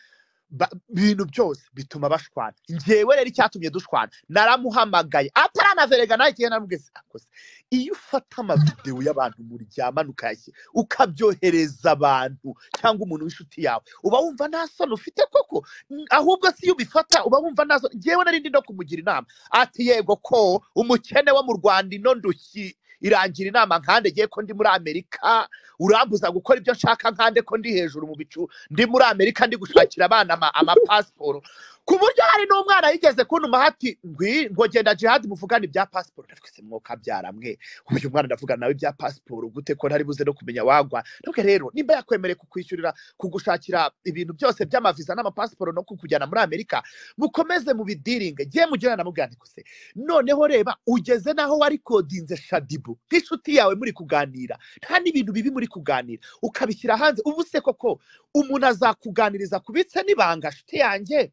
ba- ibintu byose bituma bashwana njyewe rero icyatumye dushwana naramuhamagaye ataranaverega nawe igihe naramubwiye akoze iyo ufata amavidewo y'abantu muryamana ukayashyira ukabyohereza abantu cyangwa umuntu w'inshuti yawe uba wumva nta soni ufite koko N- ahubwo si iyo ubifata uba wumva nta soni njyewe narindi no kumugira inama ati yego ko umukene wo mu rwanda ino ndushyi irangira inama nkandegeye ko ndi muri amerika urambuza gukora ibyo nshaka nkande ko ndi hejuru mu bicu ndi muri amerika ndi gushakira abana ama- amapasiporo ku buryo hari n'umwana yigeze kuntuma hati ngwi ngo genda jihadi muvugane ibya pasiporo ndavuga se mwuka byaramwe uyu mwana ndavuga nawe ibya pasiporo gute ko ntari buze no kumenya wagwa ndavuga rero nimba yakwemereye kukwishyurira kugushakira ibintu byose by'amaviza n'amapasiporo no kukujyana muri amerika mukomeze mubidiringe jye mugirana namubwira nti kose noneho reba ugeze n'aho warikodinze shadibu nk'inshuti yawe muri kuganira nta n'ibintu bibi muri kuganira ukabishyira hanze ubu se koko umuntu azakuganiriza kubitse n'ibanga nshuti yanjye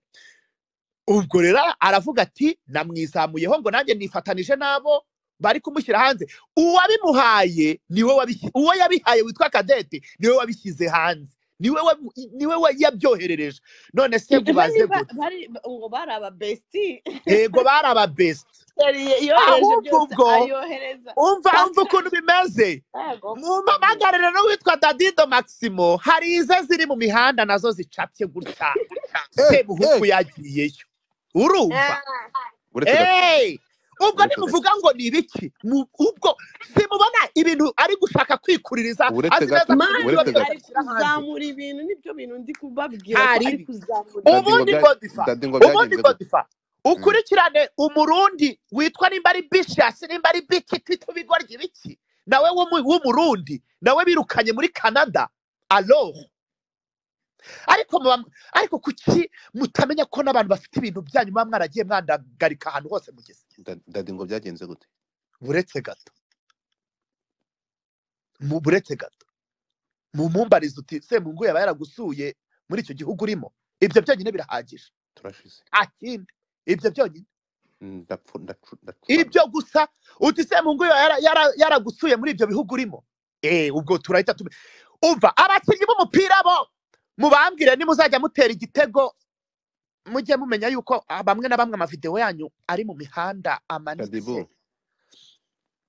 ubwo rero aravuga ati namwizamuyeho ngo nanjye nifatanije n'abo bari kumushyira hanze uwabimuhaye niwe wabishyi- uwo yabihaye witwa kadete niwe wabishyize hanze niwe wabu- niwe wa- yabyoherereje none se ese nkubaze niba gute bari ngo bari aba besiti yego bari ababesiti yohereje ahubwo byose ubwo ayohereza umva umva Paka- ukuntu bimeze yego mu mamagariro no witwa dadido maximo hari ize ziri mu mihanda nazo zicapye gutya Eh, eh. sebuhuku yagiyeyo urumva Ah. uretse gato Hey! ubwo uretse gato ntimuvuga ngo ni ibiki Mu- ubwo simubona ibintu ari gushaka kwikuririza uretse azi gato neza ko ibintu mani uretse abigeze gato ari abishyira hanze kuzamura ibintu nibyo bintu ndi kubabwira ko hari ari ibi kuzamura dadi ngo ubundi bya godifa dadi ngo ubundi byagenze gute godifa Mm. ukurikirane umurundi witwa nimba ari bishasi nimba ari biki twita ibigoryi biki nawe w'umu- w'umurundi nawe birukanye muri canada aloho ariko muba- ariko kuki mutamenya ko n'abantu bafite ibintu byanyu muba mwaragiye mwandagarika ahantu hose mugeze Da- dadi ngo byagenze gute buretse gato mu- buretse gato mumumbarize uti semungu yaba yaragusuye muri icyo gihugu urimo ibyo byonyine birahagije turashize nta kindi ibyo byonyine ndapfu ndacu- ndacuramye ibyo gusa uti semungu yo yara- yara- yaragusuye muri ibyo bihugu urimo eh ubwo turahita tume umva abakinnyi b'umupira bo mubambwire nimuzajya mutera igitego mujye mumenya yuko ah, bamwe na bamwe amavidewo yanyu ari mu mihanda amanitse shadibu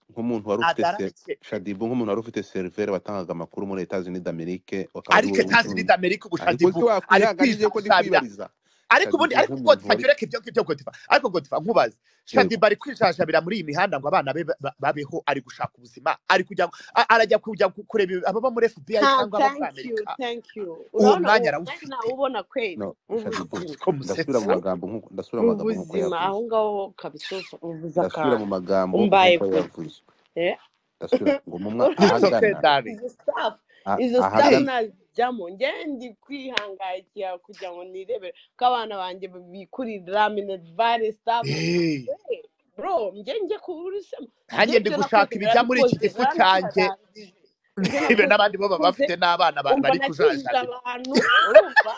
nk'umuntu wari ufite se agaragitse shadibu nk'umuntu wari ufite seriveri watangaga amakuru muri etazini d'amerike akaba ari ariko wowe etazi ubicuruza n'id amerika ariko se ubushadibu ari wakwihanganira ko ndi kwishushanya kwibariza ariko ubundi Shaddy ariko Boo gotifa mumvure. cyureke ibyo ngibyo gotifa ariko gotifa nkubaze shadiba ari kwishashabira muri iyi mihanda ngo abana be ba- babeho ari gushaka ubuzima ari kujya a- arajya kujya gu- kureba ababa muri fbi Ah, cyangwa abo thank muri you amerika thank you uwo Urabona, mwanya uwo arawufite nawubona kweli No, Shaddy Boo, ubuzima ko musetsa ndasubira mu magambo nk'uko ndasubira mu magambo nk'uko ubuzima aho yavuze ngaho kabisa uvuze ndasubira akantu mu magambo Umbaye nk'uko kure. yavuze Eh? ndasubira ngo mu mwa it's okay ahagana darling izo staff ah- izo staff ahagana najyamo ngende ndi kwihangayikira kugira ngo nirebere ko abana banjye bikurira ramine vare staff Eh, Eh, bro njye njye kuburisemo nanjye ndi gushaka ibijya muri iki gifu cyanjye ibe n'abandi bo baba bafite n'abana ba- umva bari nakijije kujajabira abantu urumva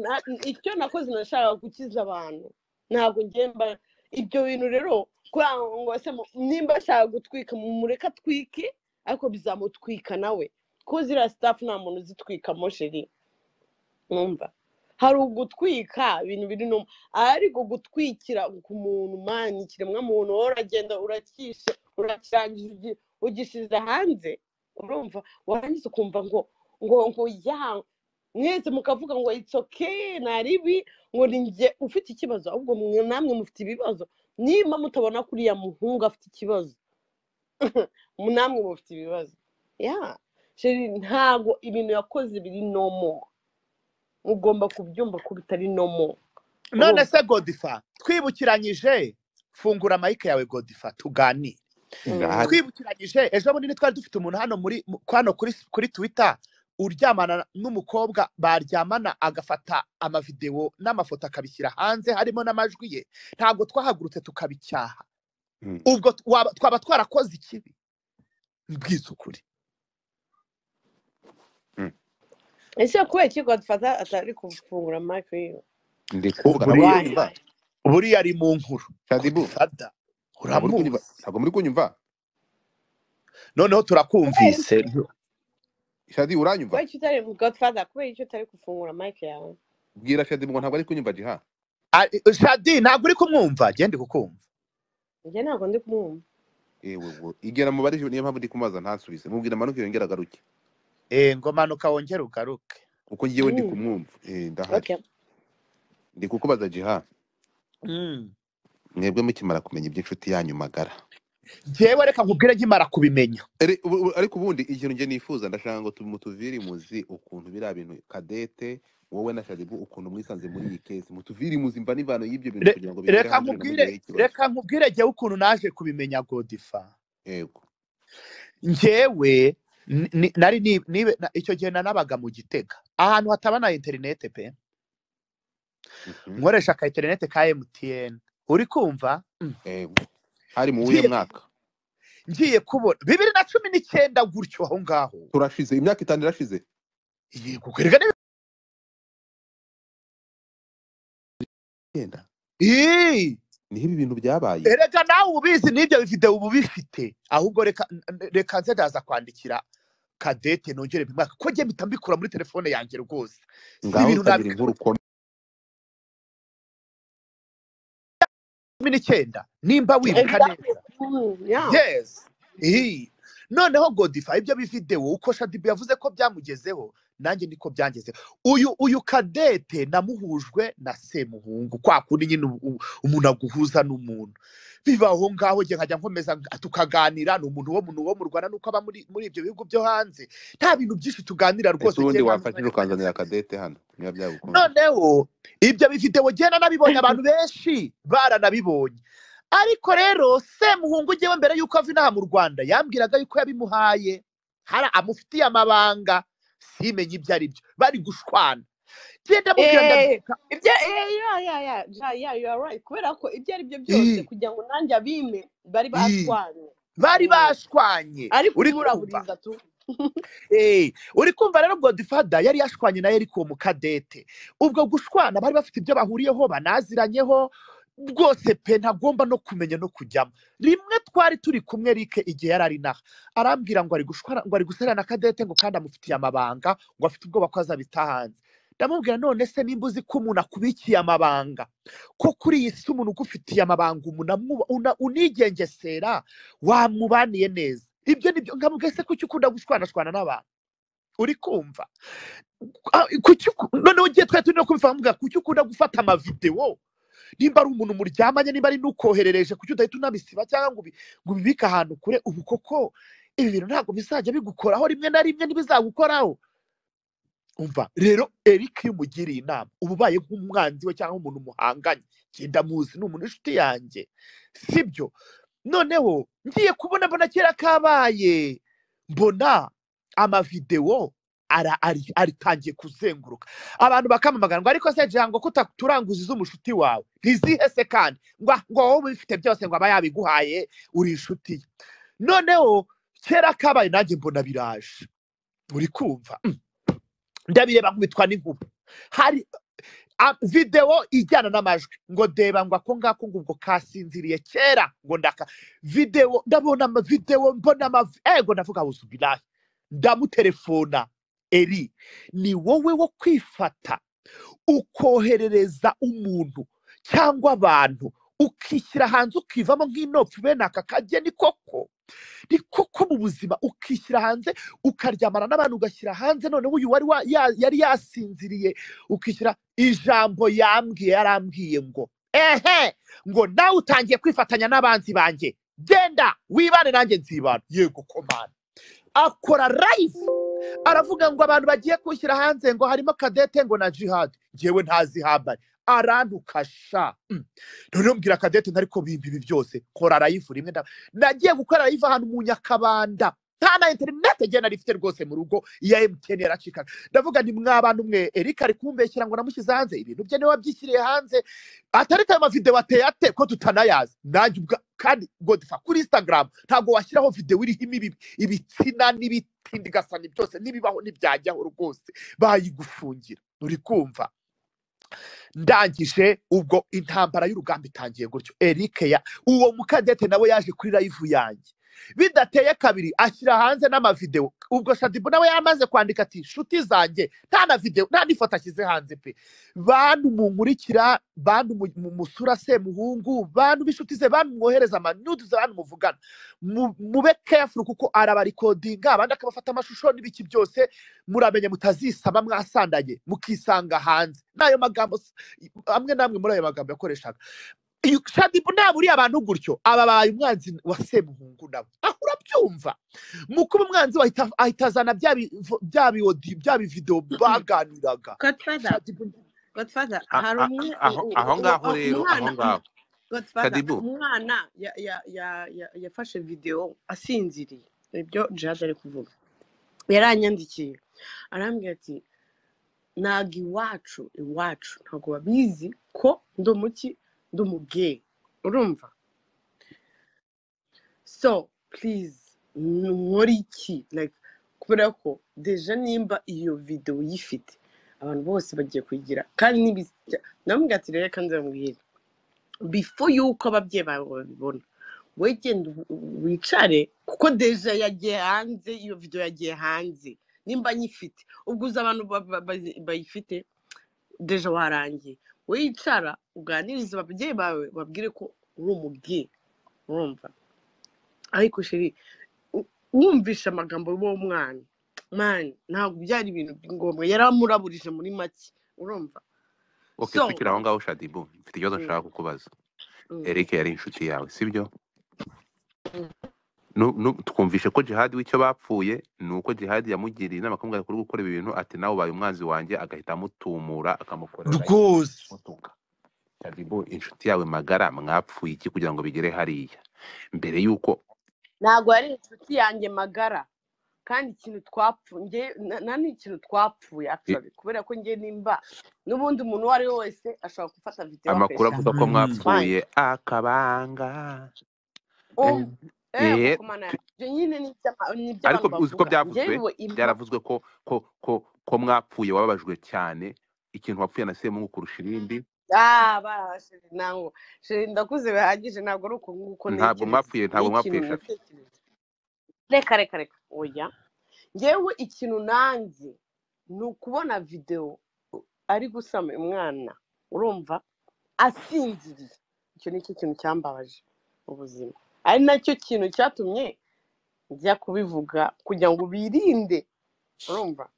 Na- icyo nakoze nashakaga gukiza abantu ntabwo ngemba ibyo bintu rero kuri aho ngo se mu- nimba ashaka gutwika mumureka atwike ariko bizamutwika nawe kuko ziriya sitafu nta muntu uzitwikamo sheri numva hari ugutwika ibintu biri no ariko gutwikira ku muntu mani ikiremwa muntu wowe uragenda urakishe urakirangiza ugi- ugishyize hanze urumva warangiza ukumva ngo ngo ngo ya mwese mukavuga ngo it's okay nari bi ngo ni njye ufite ikibazo ahubwo mwe namwe mufite ibibazo nimba mutabona ko uriya muhungu afite ikibazo mu- namwe mufite ibibazo ya sheri ntabwo ibintu yakoze biri nomo ugomba kubyumva ko bitari nomo none se godifa twibukiranyije fungura mayike yawe godifa tuganire ndahari twibukiranyije ejo bundi twari dufite umuntu hano muri mu- hano kuri kuri twitter uryamana n'umukobwa baryamana agafata amavidewo n'amafoto akabishyira hanze harimo n'amajwi ye ntabwo twahagurutse tukabicyaha Mm. ubwo t- waba- twaba twarakoze ikibi bwizukuri Mm. ese kubera iki godufata atari kufungura mike yiwe ndi kuvuga ntabwo muri buriya kunyumva buriya ari mu nkuru shadibu fada ntabwo muri kunyumva uramuzi ntabwo muri kunyumva noneho turakumvise shadi uranyumva kubera iki utari godufata kubera iki utari kufungura mike yawe bwira shadibu ngo ntabwo ari kunyumva jiha Ari- shadi ntabwo uri kumwumva genda kukumva njye ntabwo ndi kumwumva yewe wo igera mu barije niyo mpamvu ndi kumaza ntasubize mubwira amanuka yongera agaruke eh ngo manuka wongere ugaruke kuko ngewe ndi Mm, kumwumva eh ndahari okay ndi kukubaza jiha Mm. mwebwe mukimara kumenya iby'inshuti yanyu magara njyewe reka nkubwire nkimara kubimenya Ere- ubu- ubu- ariko ubundi ikintu nge nifuza ndashaka ngo mutuvire imuzi ukuntu biriya bintu kadete wowe na shadibu ukuntu mwisanze muri iyi kesi mutuvire imuzi mva n'ivano y'ibyo bintu Re- kugira ngo bigere reka hanze nkubwire binamugire ikibazo reka nkubwire njyewe ukuntu naje kubimenya godifa yego njyewe ni- ni- nari ni- nibe- na- icyo gihe nanabaga mu gitega ahantu hataba na interinete pe Mhm. nkoresha aka interinete ka mtn uri kumva Mm. yego hari mu wuhe ngiye mwaka ngiye kubona bibiri na cumi n'icyenda gutyo aho ngaho turashize imyaka itanu irashize yego kwereka ni- yenda Ii! niho ibi bintu byabaye erega nawe ubizi n'ibyo videwo uba ubifite ahubwo reka n- reka nze ndaza kwandikira kadete nongere bimwaka ko njye mpita mbikura muri telefone yanjye rwose si ngaho ibintu utagira nabika inkuru ukomeye cumi n'icyenda nimba wibuka exactly neza Mm, yeah yes Ii. noneho godifa ibyo bividewo uko shadibu yavuze ko byamugezeho nanjye niko byangezeho uyu uyu kadete namuhujwe na semuhungu kwa kundi nyine u- u- umuntu aguhuza n'umuntu biba aho ngaho njye nkajya nkomeza nga- tukaganira ni umuntu wo mu- wo mu rwanda nuko aba muri muri ibyo bihugu byo hanze nta bintu byinshi tuganira ese rwose ubundi njye nta wafatira n'umwanya mfata ukazanira kadete hano niba byagukunda noneho ibyo bividewo genda nabibonye abantu benshi baranabibonye ariko rero semuhungu ujyewe mbere y'uko ava inaha mu rwanda yambwiraga yuko yabimuhaye hari amufitiye amabanga simenye ibyo ari byo bari gushwana genda mubwira Eh, ndabyuka ibyo eh, yeah, yeah, yeah, ja- yeah, you are right. kubera ko ibyo ari byo byose Ii, kugira ngo nanjye abime bari ii, bashwanye bari Mm. bashwanye ari uri kumva kumuraburiza tu Eh, uri kumva rero godifada yari yashwanye nawe ariko mu kadete ubwo gushwana bari bafite ibyo bahuriyeho banaziranyeho rwose pe ntagomba no kumenya no kujyamo rimwe twari turi kumwe rike igihe yari ari naha arambwira ngo ari gushwana ngo ari gusara na kadete ngo kandi amufitiye amabanga ngo afite ubwoba ko azabita hanze ndamubwira none se nimba uzi ko umuntu akubikiye amabanga ko kuri iyi si umuntu ugufitiye amabanga umuntu amwuba- una- unigengesera wamubaniye neza ibyo nibyo nkamubwiye se kuki ukunda gushwanashwana n'abantu uri kumva Ah, kuki uku- noneho ngiye twari turimo kubivuga kuki ukunda gufata amavidewo nimba ari umuntu muryamanye nimba ari n'ukoherereje kuki udahita unabisiba cyangwa ngo ubi- ngo ubibike ahantu kure ubu koko ibi bintu ntabwo bizajya bigukoraho rimwe na rimwe ntibizagukoraho umva rero eric iyo umugiriye inama uba ubaye nk'umwanzi we cyangwa umuntu muhanganye genda muzi ni umuntu w'inshuti yanjye sibyo noneho ngiye kubona mbona kera kabaye mbona amavidewo ara- ari- aritangiye kuzenguruka abantu bakamamagana ngo ariko se jango ko utaturanguza iz'umushuti wawe ntizihe se kandi ngo ah, ngo wowe ubifite byose ngo aba yabiguhaye uri inshuti ye noneho kera kabaye nanjye mbona biraje uri kumva Mm. ndabireba nkubitwa n'inkuba hari a- videwo ijyana n'amajwi ngo deba ngo ako ngako ngo ubwo kasinziriye kera ngo ndaka videwo ndabona amavidewo mbona amavi ego ndavuga buzubirayi ndamutelefona eri ni wowe wo kwifata ukoherereza umuntu cyangwa abantu ukishyira hanze ukivamo nk'inopfu bene aka kageni koko ni koko mu buzima ukishyira hanze ukaryamana n'abantu ugashyira hanze noneho uyu wari wa- ya- yari yasinziriye ukishyira ijambo yambwiye yarambwiye ngo ehe ngo nawe utangiye kwifatanya n'abanzi banjye genda wibane nanjye nzibana yego komana akora live aravuga ngo abantu bagiye kwishyira hanze ngo harimo kadete ngo na jihad ngewe ntazi habari arantukasha Mm. noneho mbwira kadete ntariko bimba ibi byose kora rayifu rimwe nda- nagiye gukora rayifu ahantu mu nyakabanda nta na interinete ngewe nari mfite rwose mu rugo iya emutiyeni yaracikaga ndavuga ni mwabantu mwe erika ari kumbeshyira ngo namushyize hanze ibintu bye niwe wabyishyiriye hanze atari ko ayo mavidewo ateye ate ko tutanayazi nanjye ubwa kandi godifa kuri instagram ntabwo washyiraho videwo iriho imibi ibitsina n'ibitindi gasani byose n'ibibaho ntibyajyaho rwose bayigufungira uri kumva ndangije ubwo intambara y'urugamba itangiye gutyo eric ya uwo mukadete nawe yaje kuri live yanjye bidateye kabiri ashyira hanze n'amavidewo ubwo shadibu nawe yamaze kwandika ati nshuti zanjye nta na videwo nta n'ifoto ashyize hanze pe bantu munkurikira bantu mu- mu- musura semuhungu bantu b'inshuti ze bantu mwohereza amanudizi bantu muvugana mu- mube careful kuko arabarekodinga abandi akabafata amashusho n'ibiki byose muramenye mutazisaba mwasandanye mukisanga hanze n'ayo magambo s- amwe n'amwe muri ayo magambo yakoreshaga Iyo- shadibu ntabwo uriya abantu gutyo aba babaye umwanzi wa semuhungu nabo aho urabyumva mu kuba umwanzi we ahita ahita azana bya bi- bya biodi bya bividewo baganiraga godfather shadibu godfather Ah, hari ah, umwe aho u- aho u- u- ngaho u- rero aho umwana ngaho godfather kadibu umwana ya- ya- ya- ya- yafashe videwo asinziriye ibyo jihad ari kuvuga yaranyandikiye arambwira ati ntabwo iwacu iwacu ntabwo babizi ko ndi umuki ndi umugeyi urumva so purize nkore iki like kubera ko deja nimba iyo videwo uyifite abantu bose bagiye kuyigira kandi n'ibijya ndamubwira ati rero kandi ndamubwira bifo y'uko ababyeyi bawe babibona wowe genda u- wicare kuko deja yagiye hanze iyo videwo yagiye hanze nimba nyifite ubwo uzi abantu ba- ba- bazi- bayifite deja warangiye wowe yicara uganirize ababyeyi bawe babwire ko uri umubyeyi urumva ariko sheri u- wumvishe amagambo y'uwo mwana mani ntabwo byari ibintu ngombwa yari amuraburije muri make urumva okay so tukiri aho ngaho shadibu mfite ikibazo mm, nshaka kukubaza mm, eric yari inshuti yawe sibyo mm. Nu- nu- twumvishe ko jihadi w'icyo bapfuye ni uko jihadi yamugiriye inama akamubwira kuri gukora ibi bintu ati nawe ubaye umwanzi wanjye agahita amutumura akamukorera live rwose akamutunga jadibu inshuti yawe magara mwapfuye iki kugira ngo bigere hariya mbere y'uko ntabwo yari inshuti yanjye magara kandi ikintu twapfuye nta n'ikintu twapfuye i- actually kubera ko njye nimba n'ubundi umuntu uwo ari we wese ashobora gufata videwo amakuru akoresha avuga ko hanze Mm. its fine mwapfuye akabanga um Eh, eh eh, mukomana tu- ibyo nyine ni iby'ama- ni ibyo ariko abantu uzi ko bavuga njyewe byavuzwe biwe impamvu byaravuzwe ko ko ko ko mwapfuye wababajwe cyane ikintu wapfuye na semungu kurusha ibindi ah barahashe ntabwo sheri ndakuze bihagije ntabwo ari uko nguko ntabwo ntekereza mwapfuye ni ntabwo ikintu mwapfuye shafi natekereje reka reka reka oya ngewe ikintu nanze ni ukubona videwo ari gusama umwana urumva asinziriye icyo ni cyo kintu cyambabaje ubuzima ari nacyo kintu cyatumye njya kubivuga kugira ngo birinde urumva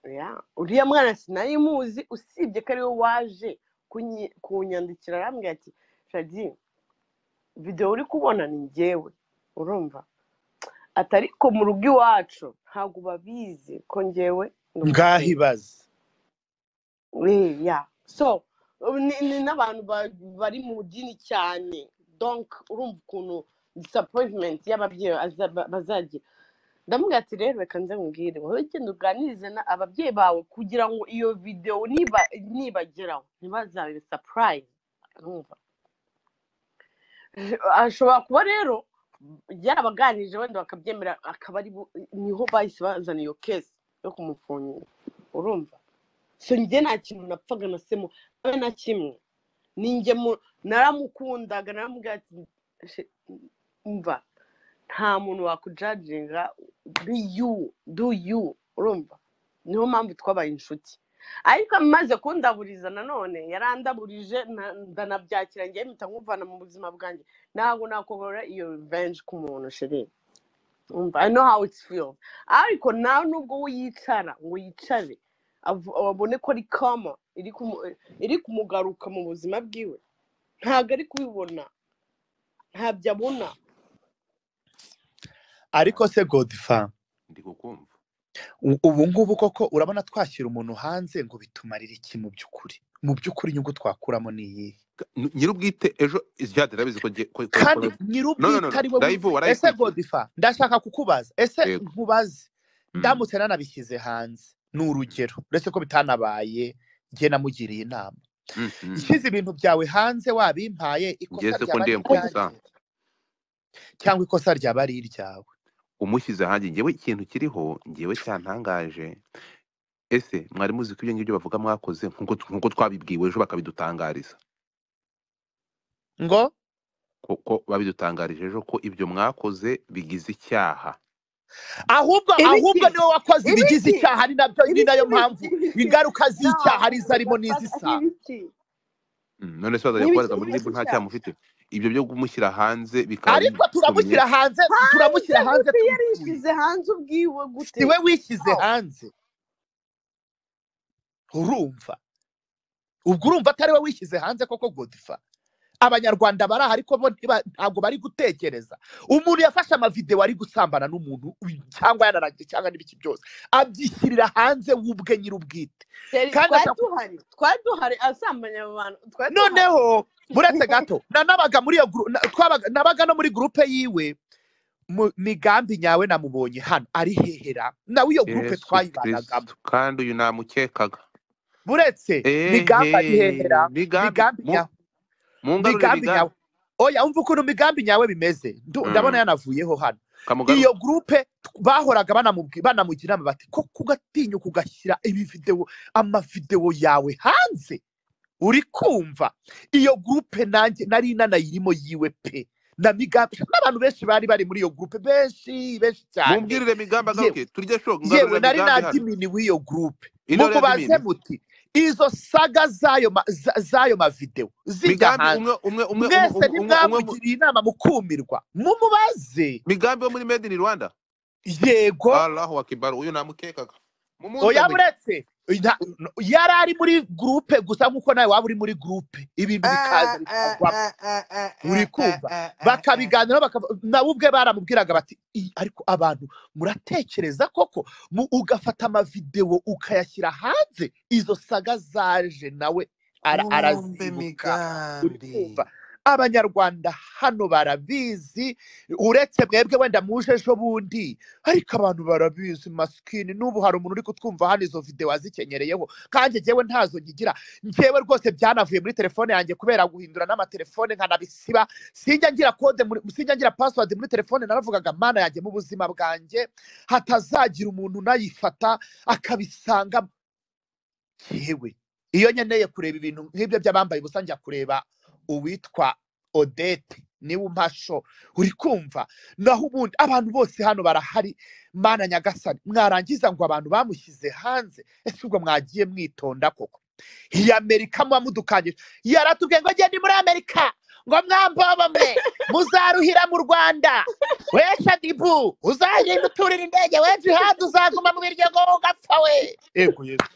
Yeah. uriya mwana sinari muzi usibye ko ariwe waje kunyi- kunyandikira arambwira ati shadi videwo uri kubona ni njyewe urumva ati ariko mu rugo iwacu ntabwo babizi ko njyewe ndi umukire." ngahibaza Eh, yeah. so ubu ni ni n'abantu ba- bari mu dini cyane donc urumva ukuntu disappointment y'ababyeyi aza- bazagira ndamubwira ati rero reka nze nkubwire wowe genda uganirize na- ababyeyi bawe kugira ngo iyo videwo niba nibageraho ntibazabe surprise urumva ashobora kuba rero yarabaganirije wenda bakabyemera akaba ari bo- niho bahise bazana iyo kesi yo kumufungira urumva so njye nta kintu napfaga na semo abe na kimwe ninjye mu- naramukundaga naramubwira ati "She- umva nta muntu wakujajinga be you do you urumva niyo mpamvu twabaye inshuti ariko amaze kundaburiza nanone yarandaburije na- ndanabyakira njyewe mpita nkumvana mu buzima bwanjye ntabwo nakogorora iyo revenge ku muntu sheri umva i know how it feels ariko nta nubwo we yicara ngo yicare avu- abone ko ari kama iri kumu- iri kumugaruka mu buzima bwiwe ntabwo ari kubibona ntabyo abona ariko se godifa ndi kukumva u- ubu ngubu koko urabona twashyira umuntu hanze ngo bitumarire iki mu by'ukuri mu by'ukuri inyungu twakuramo ni iyihe N- nyir'ubwite ejo jade urabizi ko ngiye ko- ko- kandi ko- No, no, no, nyir'ubwite no. ari we Daivu wizi- ese warayikurikiye. godifa ndashaka kukubaza ese Yego. nkubaze Mm. ndamutse nanabishyize hanze ni urugero uretse ko bitanabaye njye namugiriye inama Mm, mm. nshyize ibintu byawe hanze wabimpaye ikosa Ngeze ko ryaba ari ndiye iryanjye nkubuza. cyangwa ikosa ryaba ari iryawe umushyize hanjye ngewe ikintu kiriho ngewe cyantangaje ese mwari muzi ko ibyo ngibyo bavuga mwakoze nk'uko nk'uko twabibwiwe ejo bakabidutangariza ngo kuko babidutangarije ejo ko ibyo mwakoze bigize icyaha ahubwo Ibiki. ahubwo niwe wakoze ibigize Ibiki. icyaha ari nabyo ni nayo Ibiki, mpamvu ibiki. ingaruka z'icyaha ari No, izarimo n'izisa ndashaka n'ibiki. Mm, none se bazajya N'ibiki kubaza muri bigize ribu nta icyaha. cyaha mufite ibyo byo kumushyira hanze bikaba ariko turamushyira hanze turamushyira hanze Ese tumutuye yarishyize hanze ubwiwe gute siwe wishyize Wow. hanze urumva ubwo urumva atari we wishyize hanze koko godifa abanyarwanda bari aha ariko bo ntiba- ntabwo bari gutekereza umuntu yafashe amavidewo ari gusambana n'umuntu uyu- cyangwa yanaragiye cyangwa n'ibiki byose abyishyirira hanze w'ubwe nyir'ubwite Sheri, kandi twari ashaka duhari twari duhari asambanya abo bantu twari duhari noneho muretse gato na- nabaga muri iyo guru- na- twabaga- nabaga no muri gurupe yiwe mu- migambi nyawe namubonye hano ari hehera nawe iyo gurupe yesu twayibanagamo kirisitu kandi uyu namukekaga buretse migambi ari ehe hehera migambi migambi mu- nyawe mungarure migambi migambi nyawe oya umva ukuntu migambi nyawe bimeze Ndu- ndabona Mm, yanavuyeho hano kamugarure iyo gurupe t- bahoraga banamubwi- banamugira inama bati ko kugatinyuka ugashyira ibividewo amavidewo yawe hanze uri kumva iyo gurupe nanjye nari nanayirimo yiwe pe na migambi n'abantu benshi bari bari muri iyo gurupe benshi benshi cyane mubwirire migambi yewe agaruke turye sho yewe ngarurira nari migambi hano nadimini w'iyo gurupe intore ya mukubaze dimini muti izo saga z'ayo ma- za- z'ayo mavidewo zijya migambi hanze umwe umwe umwe umwe mwese umwe umwe umwe mu- ntimwamugiriye inama mukumirwa mumubaze migambi wo muri made in rwanda yego allahu akibaru uyu namukekaga oya mumuzanire buretse nta- no- yari ari muri gurupe gusa nk'uko nawe waba uri muri gurupe ibintu bikaza bikagwamo uri kumva bakabiganiraho bakava- nabo ubwe baramubwiraga bati "Ih, ariko abantu muratekereza koko mu- ugafata amavidewo ukayashyira hanze izo saga zaje nawe ara- kumbe arazibuka uri kumva migambi abanyarwanda hano barabizi uretse mwebwe wenda muje ejo bundi ariko abantu barabizi masikini n'ubu hari umuntu uri kutwumva hano izo videwo azikenyereyeho kandi njyewe ntazo nyigira njyewe rwose byanavuye muri telefone yanjye kubera guhindura n'amatelefone nkanabisiba sinjya ngira kode muri- sinjya ngira password muri telefone naravugaga mana yanjye mu buzima bwanjye hatazagira umuntu unayifata akabisanga yewe iyo nkeneye kureba ibintu nk'ibyo by'abambaye ubusa njya kureba uwitwa odete niwe umpasho uri kumva naho ubundi abantu bose hano barahari mana nyagasani mwarangiza ngo abantu bamushyize hanze ese ubwo mwagiye mwitonda koko iyi amerika muba mudukangije yaratubwiye ngo genda muri amerika ngo mwambombo mwe muzaruhira mu rwanda wesha dibu uzagenda uturira indege weje ihandi uzaguma mu biryogo ugapfa we yego yesu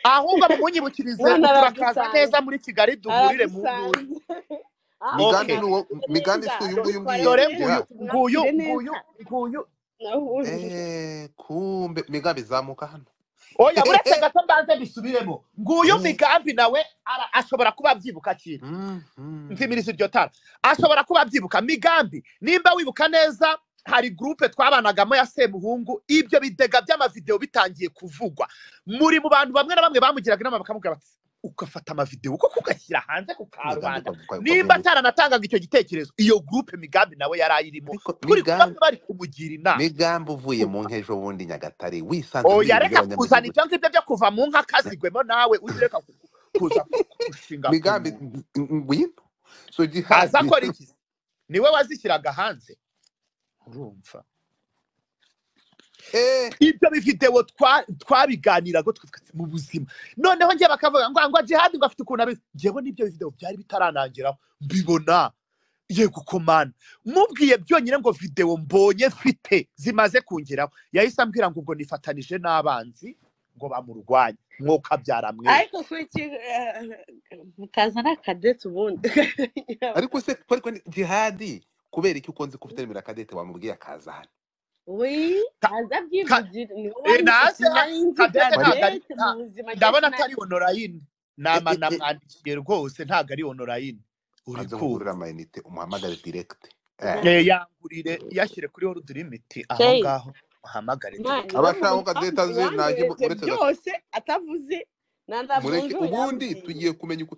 ahubwo mumunyibukirize None turakaza aragusanze. neza muri kigali duhurire mu nduru aragusanze Ah, migambi Okay. ni uwo migambi si uyu nguyu Dore ngiye dore giha. nguyu nguyu nguyu nguyu Nahundi. Eh, kumbe migambi zamuka hano oya uretse gato mbanze mbisubiremo nguyu Mm. migambi nawe ara- ashobora kuba abyibuka kintu Mhm. ntimirisi iryo tara ashobora kuba abyibuka migambi nimba wibuka neza hari gurupe twabanagamo ya semuhungu ibyo bidega by'amavidewo bitangiye kuvugwa muri mu bantu bamwe na bamwe bamugiraga inama bakamubwira bati ugafata amavidewo kuko ugashyira hanze ku karubanda Migambi kwa- kwa- nimba kwa- ataranatanganga icyo gitekerezo iyo gurupe migambi nawe yari ayirimo Ariko turi kuba migambi bari kumugira inama migambi uvuye mu nkejo bundi nyagatare wisanze muri oya ibi reka by'abanyamigwi kuzana gusa. ibyo ngibyo byo kuva mu nka kazigwemo nawe uzi reka ku- kuza gushinga migambi ng- ngwino so jihad aza akora iki niwe wazishyiraga hanze urumva eh ibyo bividewo twa- twabiganiraga tukavuga ati, mu buzima noneho njye bakavuga ngo ngo jihadi ngo afite ukuntu abizi njyewe n'ibyo bividewo byari bitaranangiraho mbibona yego komana mubwiye byonyine ngo videwo mbonye mfite zimaze kungeraho yahise ambwira ngo ubwo nifatanije n'abanzi ngo bamurwanye mwuka byaramwe ariko kuri ki- eh, mutazana kadete ubundi ariko se kwari kwari jihadi kubera iki ukunze kuvutemera kadete wamubwiye akaza hano we Ka- aza byivugira ni wowe Eh, naze, nari nzi Cadette ntabwo ari- kadete mu nta- buzima ndabona Cadette atari onorayini nama Eh, eh, eh. namwandikiye rwose ntabwo ari onorayini uri hanze kumva mugurira amayinite umuhamagare direct Eh. eh Eh, yangurire yashyire kuri horudu limiti aho Hey. ngaho uhamagare Mani, direct we abashaka muntu kadete azi ntaje wanyohereje uretse gato byose atavuze mureke nandamujo ubundi tugiye kumenya uko